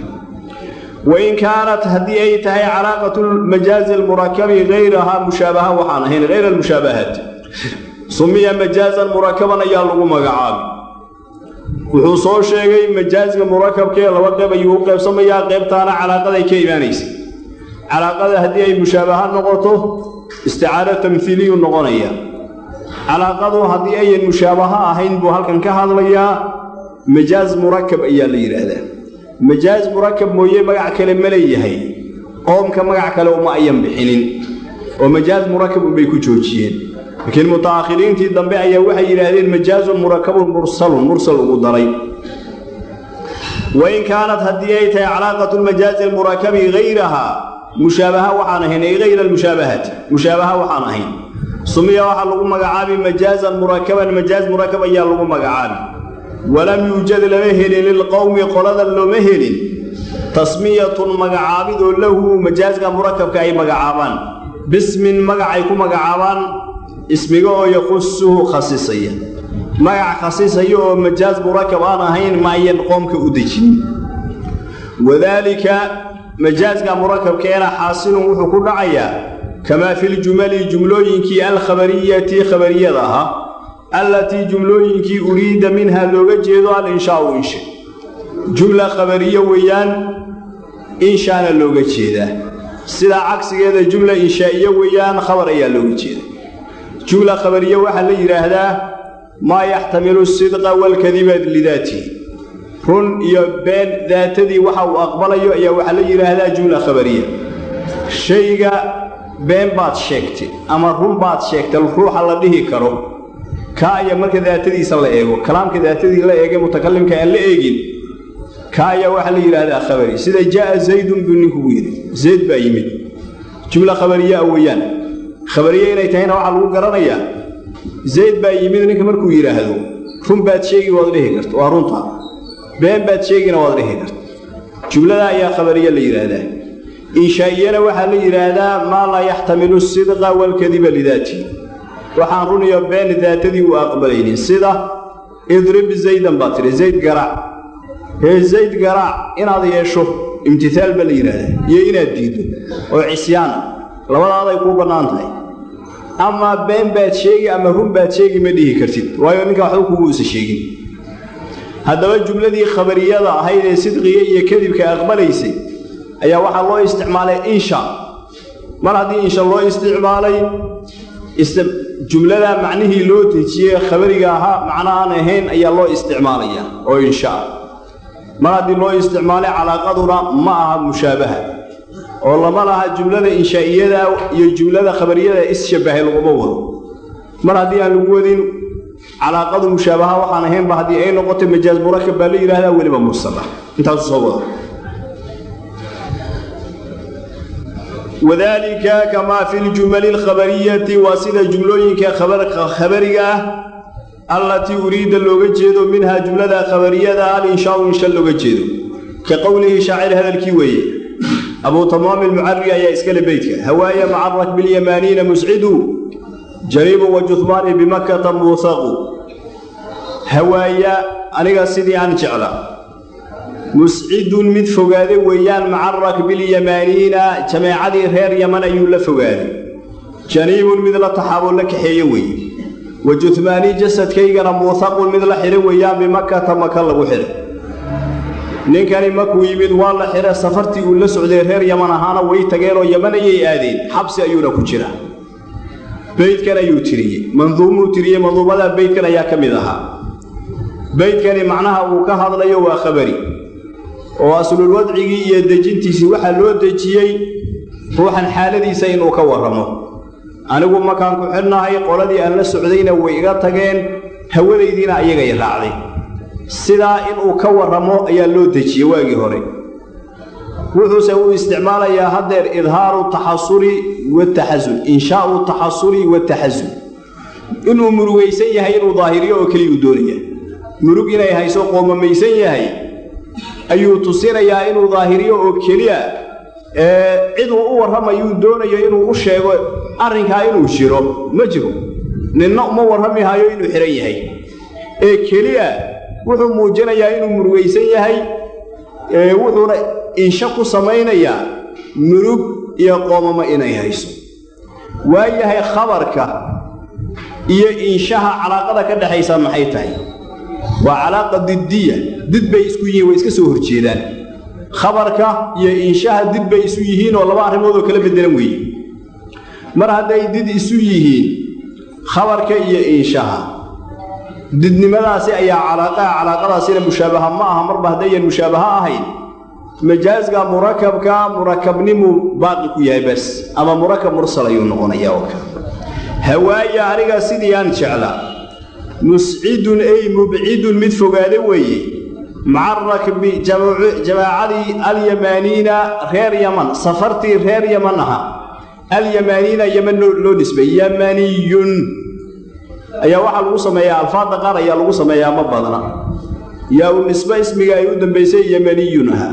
wain kaanat haddii ay tahay calaaqatu majaazi almurakabi hayrahaa mushaabaha waxaan ahayn hayra almushaabahaat sumiya majaazan murakaban ayaa lagu magacaabay wuxuu soo sheegay majaazga murakabkee laba qeyb ayuu u qaybsamayaa qaybtaana calaaqaday ka imaanaysa calaaqada haddii ay mushaabaha noqoto isticaaro tamhiiliyu noqonaya calaaqadu haddii ayan mushaabaha ahayn buu halkan ka hadlayaa majaaz murakab ayaa la yidhaahdaa majaaz murakab mooye magac kale ma leeyahay qoomka magac kale uma ayan bixinin oo majaaz murakab unbay ku joojiyeen laakiin mutaakhiriintii dambe ayaa waxay yidhaahdeen majaazun murakabun mursalun mursal ugu daray wain kaanat haddii ay tahay calaaqatu lmajaazi almurakabi hayrahaa mushaabaha waxaan ahayn ay hayra almushaabahaati mushaabaha waxaan ahayn sumiya waxaa lagu magacaabi majaazan murakaban majaaz murakab ayaa lagu magacaabi walam yuujad lama helin lilqowmi qolada looma helin tasmiyatun magacaabidoo lahu majaazka murakabka ay magacaabaan bismin magacay ku magacaabaan ismiga oo yaqusuhu khasisaya magac khasisaya oo majaaz murakab aan ahayn ma ayan qoomka u dejin wadaalika majaazka murakabkeena xaasilun wuxuu ku dhacayaa kamaa filjumali jumlooyinkii alkhabariyati khabariyada ahaa allatii jumlooyinkii uriida minha looga jeedo alinshaau insha jumla khabariye weeyaan inshaana looga jeedaa sidaa cagsigeeda jumla inshaa'iye weeyaan khabar ayaa looga jeeda jumla khabariye waxaa la yidhaahdaa maa yaxtamilu sidqa walkadiba lidaatihi run iyo been daatadii waxa uu aqbalayo ayaa waxaa la yidhaahdaa jumla khabariya shayga been baad sheegtay ama run baad sheegtay ruuxa la dhihi karo kaa ayaa marka daatadiisa la eego kalaamka daatadii la eegay mutakalimka aan la eegin kaa ayaa waxaa la yidhaahdaa khabari sida jaaa zaydun buu ninkugu yidhi zayd baa yimid jumla khabariyaa weeyaan khabariye inay tahayna waxaa lagu garanayaa zayd baa yimid ninka markuu yidhaahdo run baad sheegi waad dhihi karta waa runta been baad sheegina waad dhihi karta jumlada ayaa khabariye la yidhaahdaa inshaa'iyana waxaa la yidhaahdaa maa laa yaxtamilu sidqa walkadiba lidaatihi waxaan run iyo been daatadii u aqbalaynin sida idrib zaydan baa tidhi zayd garaac hee zayd garaac inaad yeesho imtihaal baa la yidhaahdaa iyo inaad diiddo oo cisyaana labadaaday kuu bannaan tahay amaa been baad sheegi ama run baad sheegi ma dhihi kartid waayo ninka waxba kugu isa sheegin haddaba jumladii khabariyada ahayd ee sidqiga iyo kadibka aqbalaysay ayaa waxaa loo isticmaalay insha mar haddii insha loo isticmaalay jumlada macnihii loo dejiyey khabariga ahaa macno aan ahayn ayaa loo isticmaalayaa oo inshaa mar haddii loo isticmaalay calaaqaduna ma aha mushaabaha oo lama laha jumlada inshaa'iyada iyo jumlada khabariyada isshabbahay laguma wado mar haddii aan lagu wadin calaaqadu mushaabaha waxaan ahaynba haddii ay noqotay majaaz murakab baa la yidhahdaa weliba mursala intaasu soo wada wadaalika kamaa fi ljumali alkhabariyati waa sida jumlooyinka khabariga ah allatii uriida looga jeedo minhaa jumlada khabariyada alinshaau insha looga jeedo ka qowlihi shaacir hadalkii weeye abuu tamaami almucari ayaa iskale beytka hawaaya maca rakbi lyamaaniina muscidu jariibu wa juhmaani bimakkata muusaqu hawaaya aniga sidii aan jecla muscidun mid fogaade weeyaan maca rakbilyamaaniina jameecadii reer yaman ayuu la fogaaday janiibun mid la taxaaboo la kaxeeye weeye wa juhmaani jasadkaygana muusaqun mid la xidha weeyaan bimakkata maka lagu xidhay ninkani markuu yimid waa la xidha safartii uu la socday reer yaman ahaana way tageenoo yaman ayay aadeen xabsi ayuuna ku jira beydkan ayuu tiriyey manduumuu tiriyey manduumada beydkan ayaa ka mid ahaa beydkani macnaha uu ka hadlayo waa khabari oo aslulwadcigii iyo dejintiisii waxaa loo dejiyey ruuxan xaaladiisa inuu ka warramo anigu markaan ku xidhnahay qoladii aan la socdayna way iga tageen hawadaydiina ayagay raacday sidaa inuu ka warramo ayaa loo dejiyey waagii hore wuxuuse uu isticmaalayaa haddeer idhaaru taxasuri wataxasun inshaau taxasuri wataxasun inuu murugaysan yahay inuu daahiriyo oo keliya uu doonaya murug inay hayso qoomamaysan yahay ayuu tusinayaa inuu daahiriyo oo keliya ciduu u warramayuu doonayo inuu u sheego arrinkaa inuu jiro ma jiro ninna uma warrami hayo inuu xidhan yahay ee keliya wuxuu muujinayaa inuu murugaysan yahay wuxuuna insha ku samaynayaa murug iyo qoomamo inay hayso waa yahay khabarka iyo inshaha calaaqada ka dhexaysa maxay tahay waa calaaqa diddiya did bay isku yihiin way iska soo horjeedaan khabarka iyo inshaha did bay isu yihiin oo laba arrimood oo kala beddelan weeye mar hadday did isu yihiin khabarka iyo inshaha didnimadaasi ayaa calaaqaha calaaqadaasina mushaabaha ma aha marba haddayan mushaabaha ahayn majaazka murakabka murakabnimuu baaqi ku yahay bas ama murakab mursal ayuu noqonayaa oo kale hawaaya aniga sidii aan jeclaa muscidun ay mubcidun mid fogaade weeye maca rakbi jamaacadii alyamaaniina reer yaman safartii reer yaman aha alyamaaniina yaman loo nisbay yamaniyun ayaa waxaa lagu sameeyaa alfaadda qaar ayaa lagu sameeyaa ma badna yaa u nisbe ismiga ay u dambaysay yamaniyun aha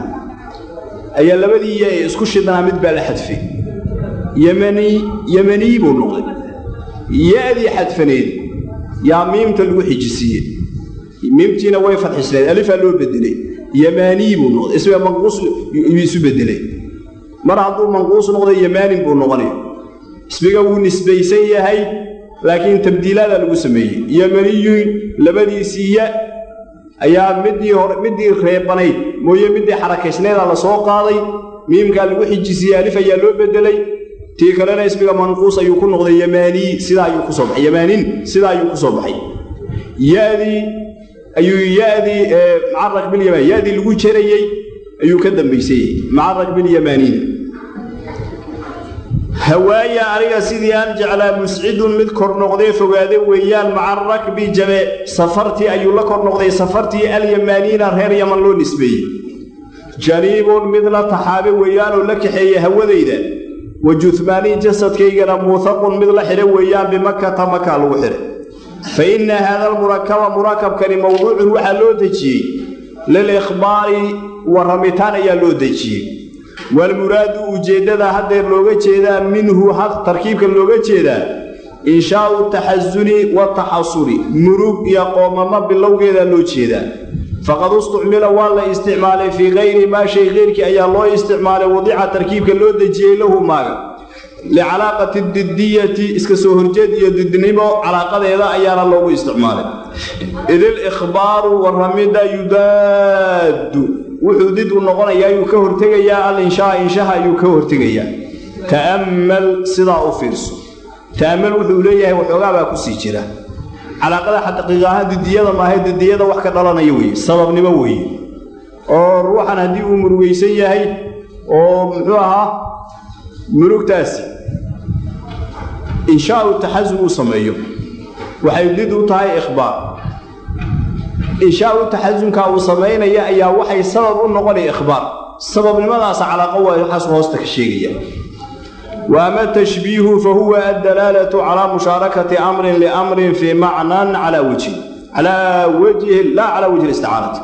ayaa labadii isku shidnaa mid baa la xadfay yamani yamaniy buu noqday ya-dii xadfaneed yaa miimta lagu xijisiiye miimtiina way fadxisneed alifaa loo bedelay yamaanii buu noqday isga manquus yuu isu bedelay mar hadduu manquus noqdo yamaanin buu noqonay ismiga wuu nisbaysan yahay laakiin tabdiilaadaa lagu sameeyey yamaniyun labadiisii ya ayaa midii hore midii reebanayd mooye midii xarakaysneedaa la soo qaaday miimkaa lagu xijisiiyey alif ayaa loo bedelay tii kalena ismiga manquus ayuu ku noqday yamaanii sidaa ayuu kusoo baxay yamaanin sidaa ayuu kusoo baxay yadii ayuu yadii macaraq bilyamaan yadii lagu jarayey ayuu ka dambaysayey macaraq bilyamaaniina hawaaya aniga sidii aan jeclaa muscidun mid kor noqdee fogaade weeyaan maca rakbi jabe safartii ayuu la kor noqday safartii alyamaaniina reer yaman loo nisbeeyey janiibun mid la taxaabe weeyaanoo la kaxeeye hawadayda wa juhmaanii jasadkaygana muutaqun mid la xidha weeyaan bimakata makaa lagu xidhay fa inna haada almurakaba murakabkani mowduucun waxaa loo dejiyey lilikhbaari warramitaan ayaa loo dejiyey waalmuraadu ujeeddada haddeer looga jeedaa minhu tarkiibka looga jeedaa inshaau taxasuni wataxasuri murug iyo qoomamo bilowgeedaa loo jeedaa faqad istucmila waa la isticmaalay fii kayri maa shay keyrkii ayaa loo isticmaalay wadica tarkiibka loo dejiyey lahu maaga licalaaqati didiyati iska soo horjeed iyo didnimo calaaqadeeda ayaana loogu isticmaalay idil ikhbaaru warramidda yudaadu wuxuu did u noqonayaa ayuu ka hortegayaa alinshaa inshaha ayuu ka hortegayaa ta'ammal sidaa u fiirso ta'ammal wuxuu leeyahay waxoogaa baa kusii jira calaaqada xaqiiq ahaan didiyada maahay didiyada wax ka dhalanaya weeye sababnimo weeye oo ruuxan haddii uu murugaysan yahay oo muxuu ahaa murugtaasi inshaau taxasub uu sameeyo waxay did u tahay ikhbaar inshaau taxasumkaa uu samaynaya ayaa waxay sabab u noqonaya ikhbaar sababnimadaasa calaaqo waa waxaas hoosta ka sheegaya wa ama tashbiihu fa huwa addalaalatu calaa mushaarakati amrin liamrin fii macnan calaa wajhi calaa wajhi laa calaa wajhi isticaarati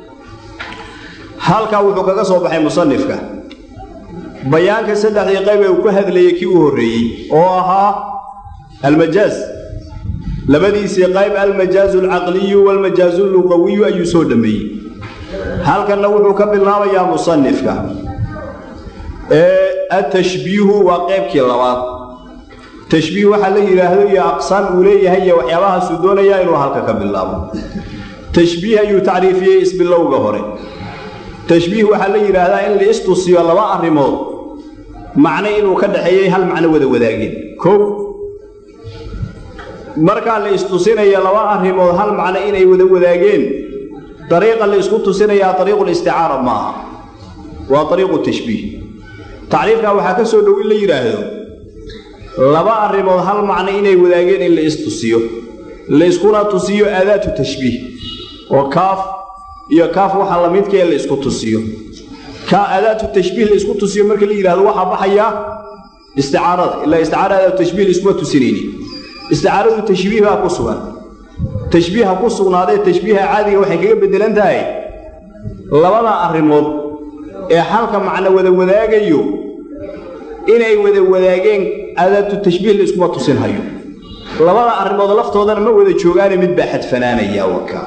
halkaa wuxuu kaga soo baxay musanifka bayaanka saddexdii qayb ee uu ka hadlayay kii u horreeyey oo ahaa almajaaz labadiisii qayb almajaazu alcaqliyu waalmajaazu alluqawiyu ayuu soo dhammeeyey halkanna wuxuu ka bilaabayaa musanifka atashbiihu waa qaybkii labaad tashbiih waxaa la yidhaahdo iyo aqsaam uu leeyahay iyo waxyaabahaasuu doonayaa inuu halka ka bilaabo tashbiih ayuu tacriifiyey isbilowga hore tashbiih waxaa la yidhaahdaa in la istusiyo laba arrimood macno inuu ka dhaxeeyey hal macno wada wadaageen kow markaa la istusinayo laba arrimood hal macno inay wada wadaageen dariiqa la isku tusinayaa dariiqulisticaara ma aha waa dariiqu tashbiih tacriifkaa waxaa ka soo dhow in la yidhaahdo laba arrimood hal macno inay wadaageen in la istusiyo la iskuna tusiyo aadaatu tashbiih oo kaaf iyo kaaf waxa la midkee la isku tusiyo ka aadaatu tashbiih la isku tusiyo marka la yidhahdo waxaa baxaya isticaarada ilaa isticaara aadaatu tashbiih la iskuma tusinayni isticaaradu tashbiih baa ku sugan tashbiiha ku sugnaadee tashbiiha caadiga waxay kaga beddelan tahay labada arrimood ee halka macno wada wadaagayo inay wada wadaageen aadaatu tashbiih la iskuma tusinhayo labada arrimood laftoodana ma wada joogaane mid baa xadfanaanaya wakaa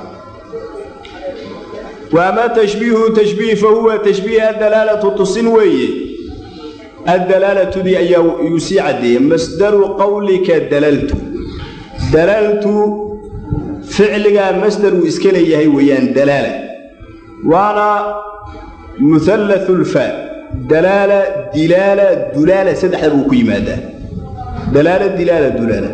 waama tashbiihu tashbiih fa huwa tashbiih addalaalatu tusin weeye addalaalatudii ayaa yuu sii caddeeyey masdaru qowlika dalaltu dalaltu ficligaa masdar uu iska leeyahay weeyaan dalaala waana muhallathu lfaa dalaala dilaala dulaala saddexda buu ku yimaadaa dalaala dilaala dulaala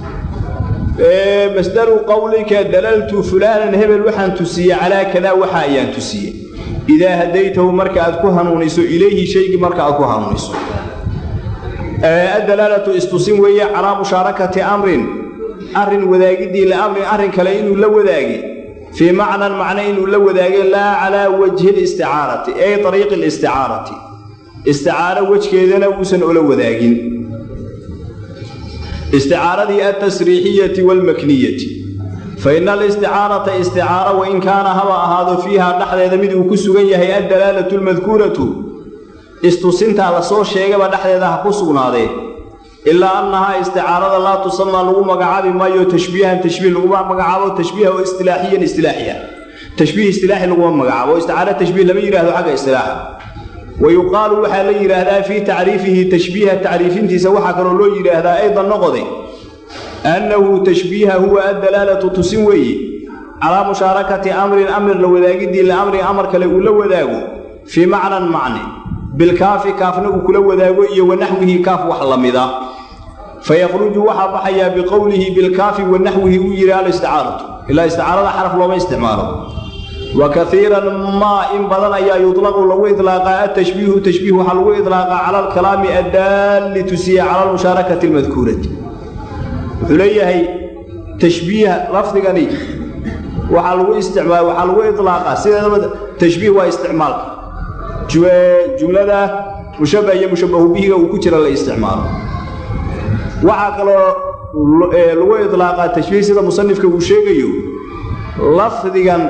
masdaru qowlika dalaltu fulaanan hebel waxaan tusiyey calaa kadaa waxa ayaan tusiyey idaa hadaytahu marka aad ku hanuuniso ilayhi shaygii marka aad ku hanuuniso addalaalatu istusin weeye calaa mushaarakati amrin arrin wadaagiddii liamrin arrin kale inuu la wadaagay fii macnan macno inuu la wadaagay laa calaa wajhi listicaarati ay ariiqi listicaarati isticaaro wejkeedana uusan ola wadaagin isticaaradii altasriixiyati waalmakniyati fa ina alisticaarata isticaara wain kaana haba ahaado fiiha dhexdeeda mid uu ku sugan yahay addalaalatu almadkuuratu istusintaa lasoo sheegaba dhexdeeda ha ku sugnaadee ilaa annahaa isticaarada laa tusamaa lagu magacaabi maayo tashbiihan tashbiih laguma magacaabo tashbiiha oo istilaaxiyan istilaaxiya tashbiih istilaaxi laguma magacaabo oo isticaaro tashbiih lama yidhahdo xagga istilaaxa wa yuqaalu waxaa la yidhaahdaa fii tacriifihi tashbiiha tacriifintiisa waxaa kaloo loo yidhaahdaa aydan noqode annahu tashbiiha huwa addalaalatu tusin weeye calaa mushaarakati amrin amr la wadaagidii liamrin amar kale uu la wadaago fii macnan macne bilkaafi kaafna uu kula wadaago iyo wanaxwihi kaaf wax la mida fayakhruju waxaa baxayaa biqowlihi bilkaafi wanaxwihi uu yidhi alisticaaratu ilaa isticaarada xaraf looma isticmaalo wa kaiiran maa in badan ayaa yutlaqu lagu idlaaqaa atashbiihu tashbiih waxaa lagu idlaaqaa cala alkalaami addaalli tusiya cala almushaarakati almadkuurati wuxuu leeyahay tashbiiha lafdigani waxaa lagu isticmaal waxaa lagu idlaaqaa sideedaba tashbiih waa isticmaalka jumlada mushabah iyo mushabahu bihiga uu ku jira la isticmaalo waxaa kaloo lagu idlaaqaa tashbiih sida musanifka uu sheegayo lafdigan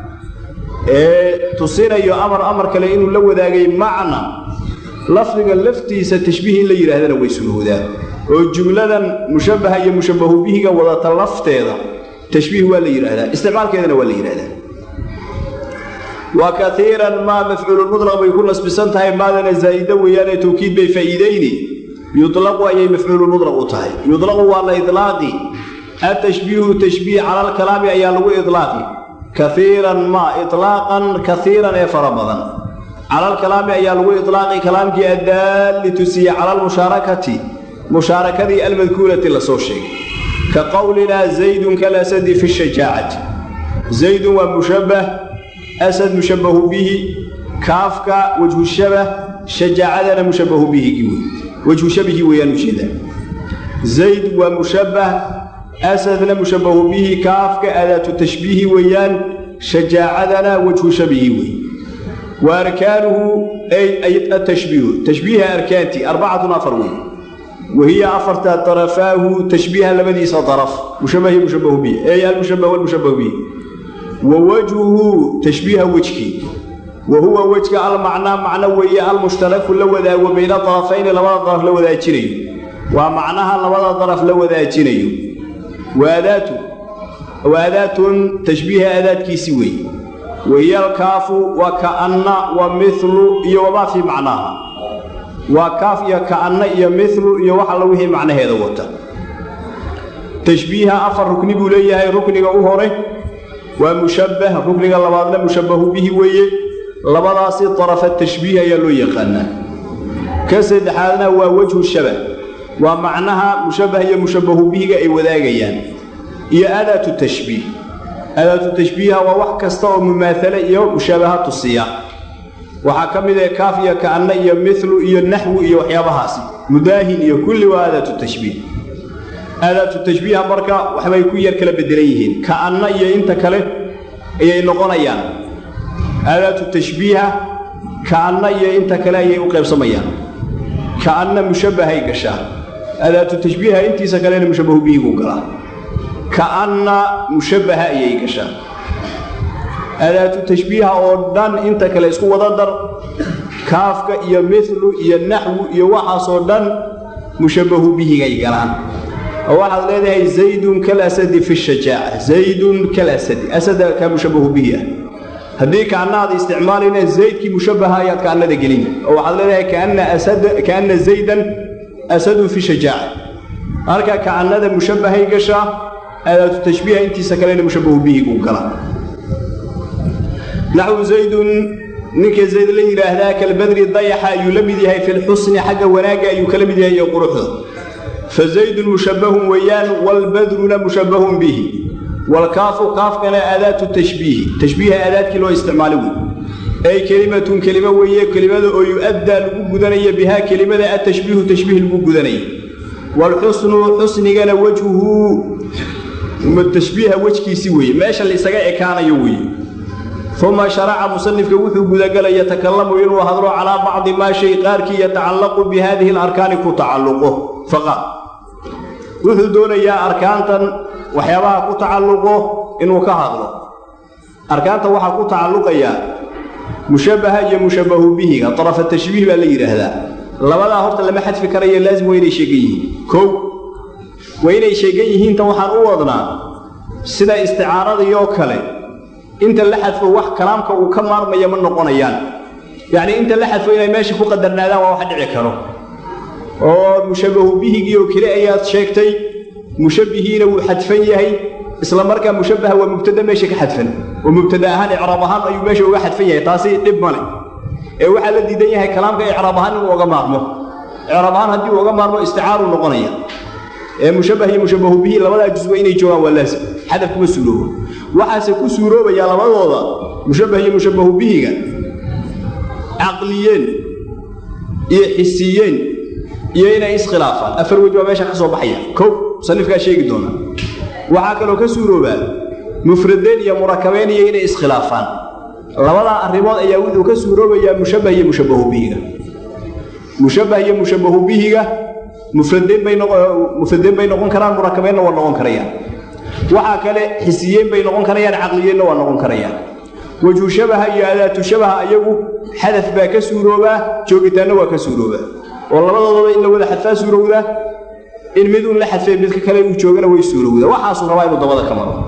ee tusinayo amar amar kale inuu la wadaagay macna lafdiga laftiisa tashbiih in la yidhaahdana way surowdaa oo jumladan mushabaha iyo mushabahu bihiga wadata lafteeda tashbiih waa la yidhaahdaa isticmaalkeedana waa la yidhahdaa wa kaiiran maa mafcuululmudlaq bay ku nasbisan tahay maadana zaa'ida weeyaane tawkiid bay faa'iidayni yudlaqu ayay mafcuululmudlaq u tahay yudlaqu waa la idlaaqi atashbiihu tashbiih cala alkalaami ayaa lagu idlaaqi kaiiran maa itlaaqan kaiiran ee fara badan cala alkalaami ayaa lagu idlaaqi kalaamkii addaalli tusiye cala almushaarakati mushaarakadii almadkuurati la soo sheegay ka qowlinaa zaydun kalasadi fi shajaacati zaydun waa mushabbah asad mushabbahu bihi kaafka wajhu shabah shajaacadana mushabbahu bihigii wey wajhu shabihi weeyaan ujeedaa zayd waa mushabbah asadna mushabbahu bihi kaafka adaatu tashbiihi weeyaan shajaacadana wajhu shabihi wey wa arkaanuhu ay atashbiihu tashbiiha arkaantii arbacatun afar wey wahiya afarta darafaahu tashbiiha labadiisa daraf mushabahi mushabahu bihi ey almushabah walmushabahu bihi wa wajhuhu tashbiiha wejkii wa huwa wejka almacnaa macno weeye almushtaraku la wadaago bayna darafayni labada daraf la wadaajinayo waa macnaha labada daraf la wadaajinayo waadaatu waadaatun tashbiiha aadaadkiisi weeye wahiya alkaafu wa ka'anna wa mithlu iyo wamaa fii macnaaha waa kaaf iyo ka'anna iyo mithlu iyo wax alla wixii macnaheeda wata tashbiiha afar rukni buu leeyahay rukniga u hore waa mushabbah rukniga labaadna mushabbahu bihi weeye labadaasi darafa tashbiih ayaa loo yaqaanaa ka saddexaadna waa wejhu shabah waa macnaha mushabbah iyo mushabbahu bihiga ay wadaagayaan iyo adaatu tashbiih adaatu tashbiiha waa wax kasta oo mumaahale iyo mushaabaha tusiya waxaa ka mid ah kaaf iyo ka'anna iyo mithlu iyo naxwu iyo waxyaabahaasi mudaahin iyo kulli waa aadaatu tashbiih aadaatu tashbiiha marka waxbay ku yar kala beddelan yihiin ka'anna iyo inta kale ayay noqonayaan aadaatu tashbiiha ka'anna iyo inta kale ayay u qaybsamayaan ka'anna mushabbahay gashaa aadaatu tashbiiha intiisa kalena mushabbahu bihigu galaa ka'anna mushabbaha ayay gashaa adaatu tashbiiha oo dhan inta kale isku wada dar kaafka iyo mithlu iyo naxwu iyo waxaasoo dhan mushabbahu bihigay galaan oo waxaad leedahay zaydun kalasadi fi shajaaca zaydun kalasadi asada kaa mushabbahu bihi ah haddii kaannaada isticmaalayna zaydkii mushabbaha ayaad kaannada gelin oo waxaad leedahay kaanna asada kaanna zaydan asadun fi shajaaca halka kaannada mushabbahay gashaa adaatu tashbiiha intiisa kalena mushabbahu bihiguu galaa naxwu zaydun ninka zayd la yidhaahdaa kalbadri dayaxa ayuu la mid yahay fi lxusni xagga wanaagga ayuu kala mid yahay iyo quruxda fa zaydun mushabbahun weeyaan waalbadruna mushabbahun bihi waalkaafu kaafkana aadaatu tashbiihi tashbiiha aadaadkii loo isticmaali wey ay kelimatun kelimo weeye kelimada oo yu-addaa lagu gudanaya bihaa kelimada atashbiihu tashbiih lagu gudanaya waalxusnu xusnigana wejhuhu tashbiiha wejkiisi weeye meesha laisaga ekaanayo weeye uma sharaca musanifka wuxuu gudagelay yatakalamu inuu hadlo calaa bacdi maa shay qaarkii yatacallaqu bi haadihi alarkaani ku tacalluqo faqaal wuxuu doonayaa arkaantan waxyaabaha ku tacalluqo inuu ka hadlo arkaanta waxaa ku tacalluqayaa mushabbaha iyo mushabbahu bihiga darafa tashbiih baa la yidhaahdaa labadaa horta lama xadfi karayo laazim waa inay sheegan yihiin kow waa inay sheegan yihiin tan waxaan u wadnaa sida isticaaradiioo kale inta la xadfo wax kalaamka uu ka maarmaya ma noqonayaan yacnii inta la xadfo inay meesha ku qadarnaadaan waa wax dhici karo oo mushabbahu bihigii oo keli ayaad sheegtay mushabbihiina wuu xadfan yahay isla markaa mushabbaha waa mubtada meesha ka xadfan oo mubtada ahaan icraab ahaan ayuu meesha uga xadfan yahay taasi dhib male ee waxaa la diidan yahay kalaamka icraab ahaan inuu oga maarmo icraab ahaan haddii uu oga maarmo isticaaruu noqonaya ee mushabbah iyo mushabbahu bihi labadaa jusba inay joogaan waa laasim xadaf kuma suuroobo waxaase ku suuroobayaa labadooda mushabbah iyo mushabbahu bihiga caqliyeen iyo xisiyeen iyo inay iskhilaafaan afar wej baa meesha ka soo baxaya kow musanifkaa sheegi doona waxaa kaloo ka suuroobaa mufradeen iyo murakabeen iyo inay iskhilaafaan labadaa arrimood ayaa wuxuu ka suuroobayaa mushabbah iyo mushabbahu bihiga mushabbah iyo mushabbahu bihiga mufradeen bay mufradeen bay noqon karaan murakabeenna waa noqon karayaan waxaa kale xisiyeen bay noqon karayaan caqliyeenna waa noqon karayaan wejhu shabaha iyo adaatu shabaha ayagu xadaf baa ka suuroobaa joogitaanna waa ka suuroobaa oo labadoodaba in la wada xadfaa suurowdaa in mid uun la xadfee midka kale uu joogana way suurowdaa waxaasuu rabaa inuu dabada ka maro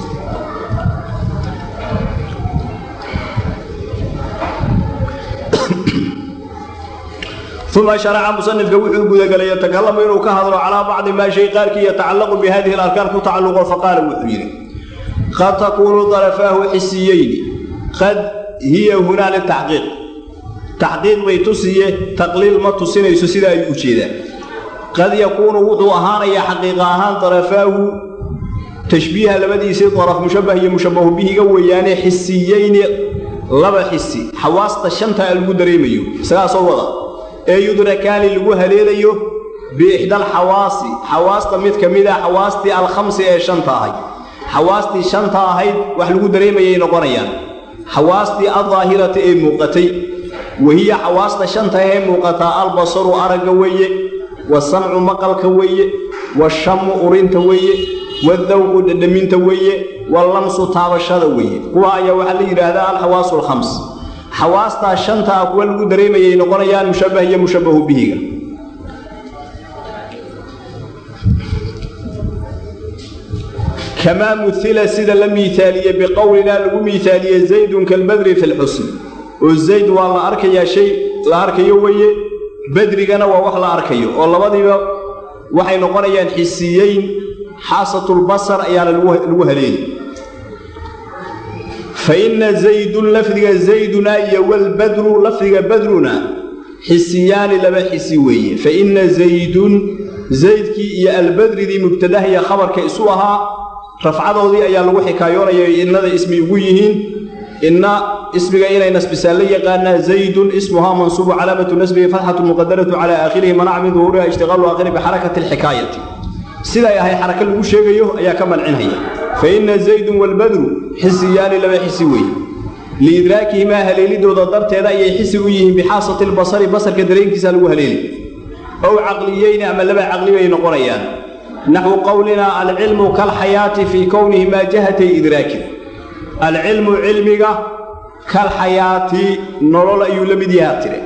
uma sharaca musanifka wuxuu gudagelay yatakalamu inuu ka hadlo calaa bacdi maa shay qaarkii yatacallaqu bi hadihi alarkaan ku tacalluqo faqaala wuxuu yidhi qad takuunu darafaahu xisiyeyni qad hiya hunaa litaxqiiq taxqiiq bay tusiye taqliil ma tusinayso sida ayuu u jeedaa qad yakuunu wuxuu ahaanayaa xaqiiqa ahaan darafaahu tashbiiha labadiisii daraf mushabbah iyo mushabbahu bihiga weeyaane xisiyeyni laba xisi xawaasta shantaa lagu dareemayo isagaasoo wada ee yudrakaani lagu haleelayo biixdaal xawaasi xawaasta mid ka mid a xawaastii alkhamsi ee shanta ahayd xawaastii shanta ahayd wax lagu dareemayay noqonayaan xawaastii addaahirata ee muuqatay wahiya xawaasta shanta ee muuqataa albasaru aragga weeye wasamcu maqalka weeye washamu urinta weeye wadawqu dhadhaminta weeye wallamsu taabashada weeye kuwa ayaa waxaa la yidhaahdaa alxawaasu alkhams xawaastaa shantaa kuwa lagu dareemayay noqonayaan mushabbah iyo mushabbahu bihiga kamaa muhila sida la miihaaliye biqowlinaa lagu miihaaliye zaydun kalbadri fi lxusn oo zayd waa la arkayaa shay la arkayo weeye badrigana waa wax la arkayo oo labadiiba waxay noqonayaan xisiyeyn xaasatulbasar ayaana lagu haleeli fa inna zaydun lafdiga zayduna iyo walbadru lafdiga badruna xisiyaani laba xisi weeye fa inna zaydun zaydkii iyo albadridii mubtadaha iyo khabarka isu ahaa rafcadoodii ayaa lagu xikaayoonaya innada ismi ugu yihiin inna ismiga inay nasbisaan la yaqaanaa zaydun ismuhaa mansuubu calaamatu nasbihi fatxatu muqadaratu calaa aakhirihi manaca min duhuuriha ishtiqaalu aakhiri bixarakati alxikaayati siday ahay xaraka lagu sheegayo ayaa ka mancinhaya fa inna zaydun walbadru xisiyaani laba xisi weeye liidraakihimaa haleelidooda darteeda ayay xisi u yihiin bixaasati lbasari basarka dareenkiisa lagu haleeli ow caqliyeyni ama laba caqli bay noqonayaan naxwu qowlinaa alcilmu kalxayaati fii kownihimaa jahatay idraakin alcilmu cilmiga kalxayaati nolol ayuu la mid yahaa tire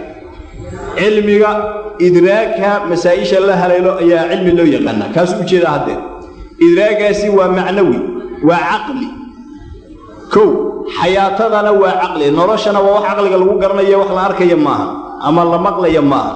cilmiga idraaka masaa'isha la haleelo ayaa cilmi loo yaqaanaa kaasuu ujeeda haddee idraagaasi waa macnawi waa caqli kow xayaatadana waa caqli noloshana waa wax caqliga lagu garanayo wax la arkaya maaha ama la maqlaya maaha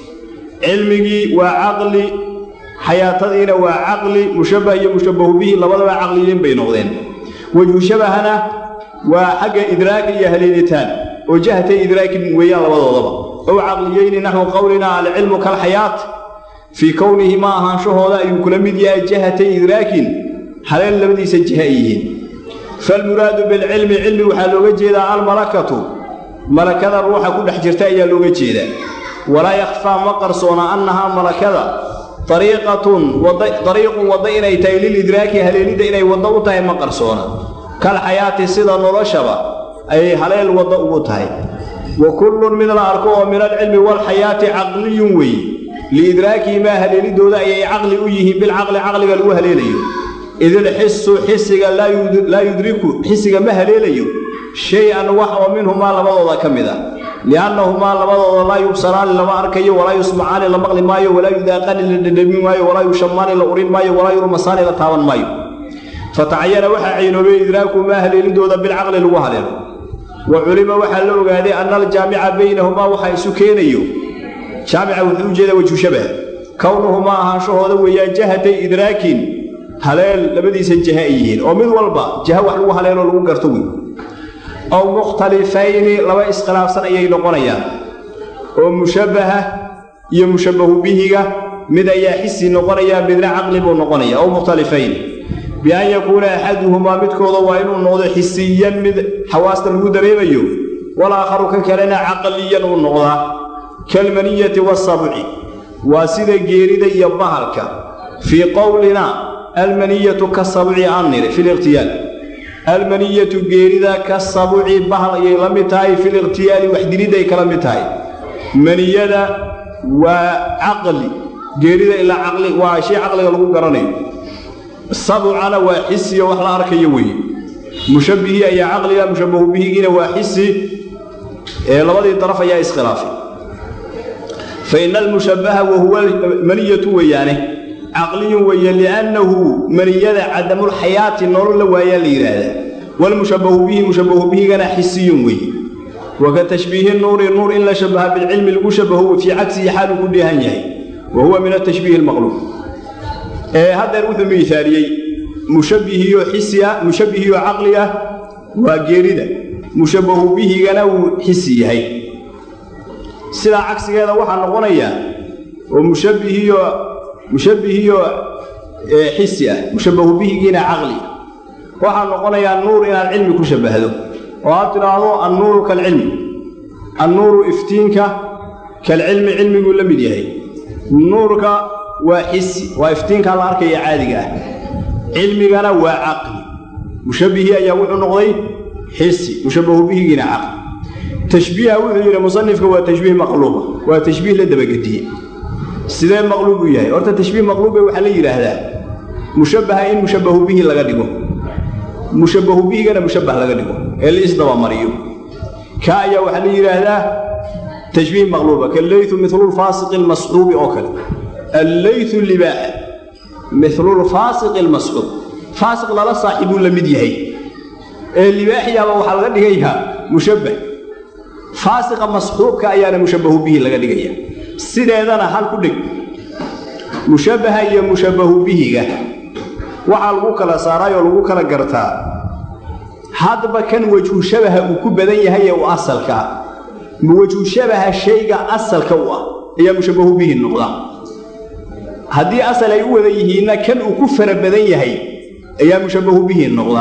cilmigii waa caqli xayaatadiina waa caqli mushabbah iyo mushabbahu bihi labadaba caqliyiin bay noqdeen wejhu shabahana waa xagga idraaka iyo haleelitaan oo jahatay idraakin weeyaan labadoodaba ow caqliyeyni naxwu qowlinaa alcilmu kalxayaat fii kownihi ma ahaanshahooda ayuu kula mid yahay jahatay idraakin haleel labadiisa jiha ay yihiin falmuraadu bilcilmi cilmi waxaa looga jeedaa almalakatu malakada ruuxa ku dhex jirta ayaa looga jeedaa walaa yakhfaa ma qarsoona annahaa malakada ariiqatun dariiqun wadda inay tahay lilidraaki haleelidda inay waddo u tahay ma qarsoona kal xayaati sida noloshaba ayay haleel waddo ugu tahay wa kullun mid la arko oo min alcilmi waalxayaati caqliyun weeye liidraakihimaa haleelidooda ayay caqli u yihiin bilcaqli caqliga lagu haleelayo idilxisu xisiga laa yudriku xisiga ma haleelayo shay-an wax oo minhumaa labadooda ka mid ah liannahumaa labadooda laa yubsaraani lama arkayo walaa yusmacaani la maqli maayo walaa yudaaqani la dhadhami maayo walaa yushamaani la urin maayo walaa yurmasaani la taaban maayo fatacayana waxaa caynoobay idraakumaa haleelidooda bilcaqli lagu haleelo wa culima waxaa la ogaaday anna aljaamica baynahumaa waxaa isu keenayo jaamica wuxuu u jeedaa wejhu shabah kownuhumaa ahaanshahooda weeyaan jahatay idraakin haleel labadiisa jaha ay yihiin oo mid walba jaha wax lagu haleeloo lagu garto wey ow mukhtalifayni laba iskhilaafsan ayay noqonayaan oo mushabbaha iyo mushabbahu bihiga mid ayaa xisi noqonaya midna caqli buu noqonaya ow mukhtalifayn bian yakuuna axaduhumaa midkooda waa inuu noqdo xisiyan mid xawaasta lagu dareemayo walaakharu ka kalena caqliyan uu noqdaa kalmaniyati waasabci waa sida geerida iyo bahalka fii qowlina almaniyatu kasabci aan niri fi liqhtiyaal almaniyatu geerida ka sabuci bahal ayay la mid tahay fi liqhtiyaali waxdilidday kala mid tahay maniyada waa caqli geerida ilaa caqli waa shay caqliga lagu garanayo sabucana waa xisiyo wax la arkayo weeye mushabbihii ayaa caqliga mushabbahu bihigiina waa xisi ee labadii daraf ayaa iskhilaafay fa ina almushabbaha wahuwa maniyatu weeyaane caqliyun weeye liannahu maniyada cadamulxayaati nolol la waayaa la yidhaahdaa walmushabbahu bihi mushabbahu bihigana xisiyun weeye waka tashbiihi nuuri nuur in la shabaha bilcilmi lagu shabaho fii cagsihi xaaluu ku dheehan yahay wa huwa min atashbiihi almaqluub ee haddeer wuxuu miisaaliyey mushabbihiyo xisi ah mushabbihiyo caqli ah waa geerida mushabbahu bihigana wuu xisi yahay sidaa cagsigeeda waxaa noqonaya oo mushabbihiyo mushabbihiyo xisi ah mushabbahu bihigiina caqli waxaa noqonayaa nuur inaad cilmi ku shabbahdo oo aad tidhaahdo annuuru kalcilmi annuuru iftiinka kalcilmi cilmiguu la mid yahay nuurka waa xisi waa iftiinkaa la arkaya caadiga ah cilmigana waa caqli mushabbihii ayaa wuxuu noqday xisi mushabbahu bihigiina caqli tashbiiha wuxuu yidhi musanifka waa tashbiih maqluuba waa tashbiih la dabagediye sidee maqluub u yahay horta tashbiih maqluube waxaa la yidhaahdaa mushabbaha in mushabbahu bihi laga dhigo mushabbahu bihigana mushabbah laga dhigo ee la isdabamariyo ka ayaa waxaa la yidhaahdaa tashbiih maqluuba kallaytu milulfaasiqi almasxuubi oo kale allaytu libaaxa milulfaasiqi almasxuub faasiq lala saaxiibuu la mid yahay ee libaaxiyaaba waxaa laga dhigayaa mushabbah faasiqa masxuubka ayaana mushabbahu bihi laga dhigaya sideedana hal ku dhig mushabbaha iyo mushabbahu bihiga waxaa lagu kala saaraayoo lagu kala gartaa hadba kan wejhu shabaha uu ku badan yahay ee u asalkaa ma wejhu shabaha shayga asalka u ah ayaa mushabbahu bihi noqda haddii asal ay u wada yihiinna kan uu ku fara badan yahay ayaa mushabbahu bihi noqda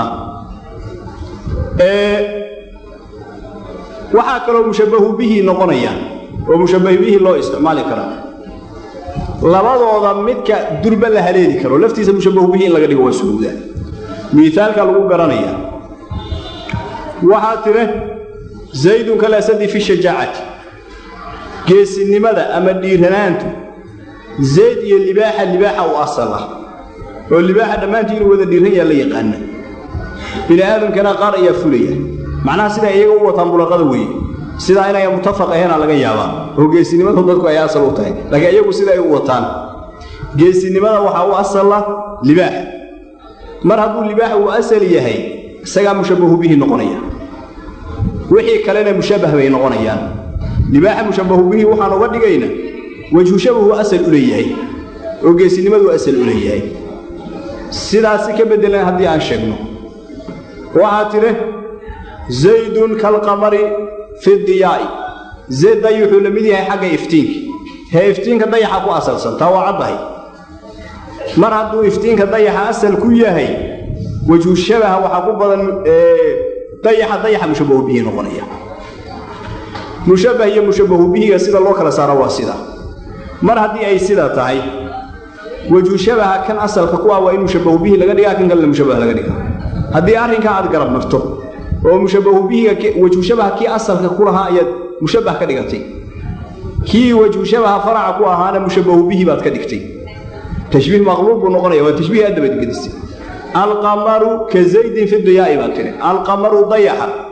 waxaa kaloo mushabbahu bihi noqonaya oo mushabbahu bihi loo isticmaali karaa labadooda midka durba la haleeli karo laftiisa mushabbahu bihi in laga dhigo waa suhuuda miaalka lagu garanaya waxaa tire zaydun kalasadi fi shajaacati geesinimada ama dhiiranaantu zayd iyo libaaxa libaaxa u asal ah oo libaaxa dhammaantii inuu wada dhiiran yaha la yaqaana bini aadamkana qaar ayaa fulaya macnaha sidaa iyaga u wataan bulaqada weeye sidaa inay mutafaq aheena laga yaabaa oo geesinimadu dadku ay asal u tahay laakiin iyagu sida ay u wataan geesinimada waxaa u asala libaaxa mar hadduu libaaxa uu asal yahay isagaa mushabbahu bihi noqonaya wixii kalena mushabbah bay noqonayaan libaaxa mushabbahu bihi waxaan uga dhigayna wejhu shabahu asal u leeyahay oo geesinimadu asal u leeyahay sidaasi ka beddelan haddii aan sheegno waxaa tidhi zaydun kalqamari fi diyaa'i zayd day wuxuu la mid yahay xagga iftiinka hee iftiinka dayaxa ku asalsan taa waa caddahay mar hadduu iftiinka dayaxa asal ku yahay wejhu shabaha waxaa ku badan dayaxa dayaxa mushabbahu bihi noqonaya mushabbah iyo mushabbahu bihiga sida loo kala saaro waa sida mar haddii ay sida tahay wejhu shabaha kan asalka ku ah waa in mushabbahu bihi laga dhigaa kan kalena mushabbah laga dhigaa haddii arrinkaa aad garab marto oo mushabbahu bihiga wejhu shabaha kii asalka ku lahaa ayaad mushabbah ka dhigatay kii wejhu shabaha faraca ku ahaana mushabbahu bihi baad ka dhigtay tashbiih maqluub buu noqonaya waa tashbiih aad dabadgedisay alqamaru ka zaydin fi diyaa'i baad tidhi alqamaru dayaxa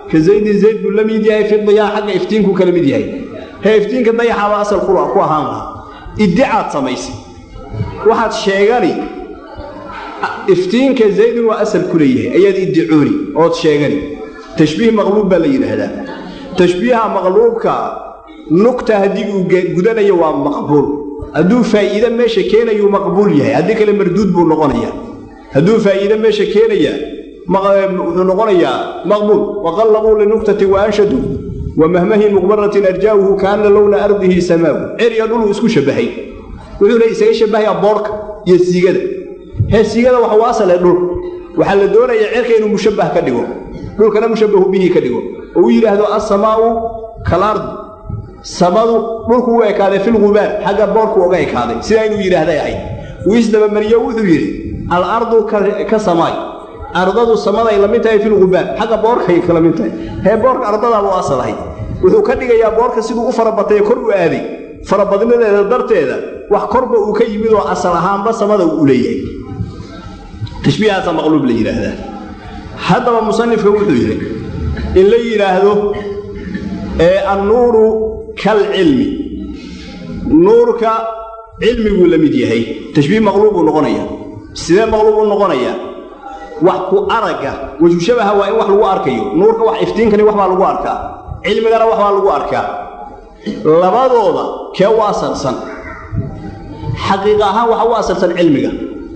ka zaydin zayd buu la mid yahay fi diyaa xagga iftiinku kala mid yahay hee iftiinka dayaxaaba asal ku ahaan lahaa iddicaad samaysay waxaad sheegani iftiinka zaydin waa asal ku leeyahay ayaad iddicooni ood sheegani tashbiih maqluub baa la yidhaahdaa tashbiiha maqluubka nugta haddii uu gudanayo waa maqbuul hadduu faa'iide meesha keenayuu maqbuul yahay haddii kale marduud buu noqonayaa hadduu faa'iide meesha keenaya wuxuu noqonayaa maqbuul waqallabuu linuktati wa anshaduu wa mahmahin muqbaratin arjaa'uhu kaana lowna ardihi samaawu cerya dhuluu isku shabbahay wuxuuna isaga shabbahayaa boorka iyo siigada hee siigada waxa u asale dhul waxaa la doonayaa cerka inuu mushabbah ka dhigo dhulkana mushabbahu bihi ka dhigo oo u yidhaahdo assamaa'u kalardi samadu dhulku u ekaaday filgubaar xagga boorku uga ekaaday sidaa inuu yidhaahday ahayd wuu isdabamariyo wuxuu yidhi alardu ka samaay ardadu samaday la mid tahay filgubaar xagga boorkay kala mid tahay hee boorka ardadaabuu asal ahayd wuxuu ka dhigayaa boorka siduu u farabatay kor u aaday farabadnadeeda darteeda wax korba uu ka yimid oo asal ahaanba samada uu leeyahay tashbiihaasa maqluub la yidhaahdaa haddaba musanifka wuxuu yidhi in la yidhaahdo ee annuuru kalcilmi nuurka cilmiguu la mid yahay tashbiih maqluubuu noqonayaa sidee maqluub u noqonayaa wax ku aragga wajushabaha waa in wax lagu arkayo nuurka wax iftiinkani wax baa lagu arkaa cilmigana wax baa lagu arkaa labadooda kee u asalsan xaqiiqa ahaan waxa u asalsan cilmiga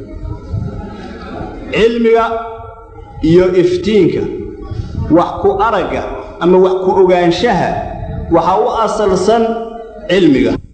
cilmiga iyo iftiinka wax ku aragga ama wax ku ogaanshaha waxaa u asalsan cilmiga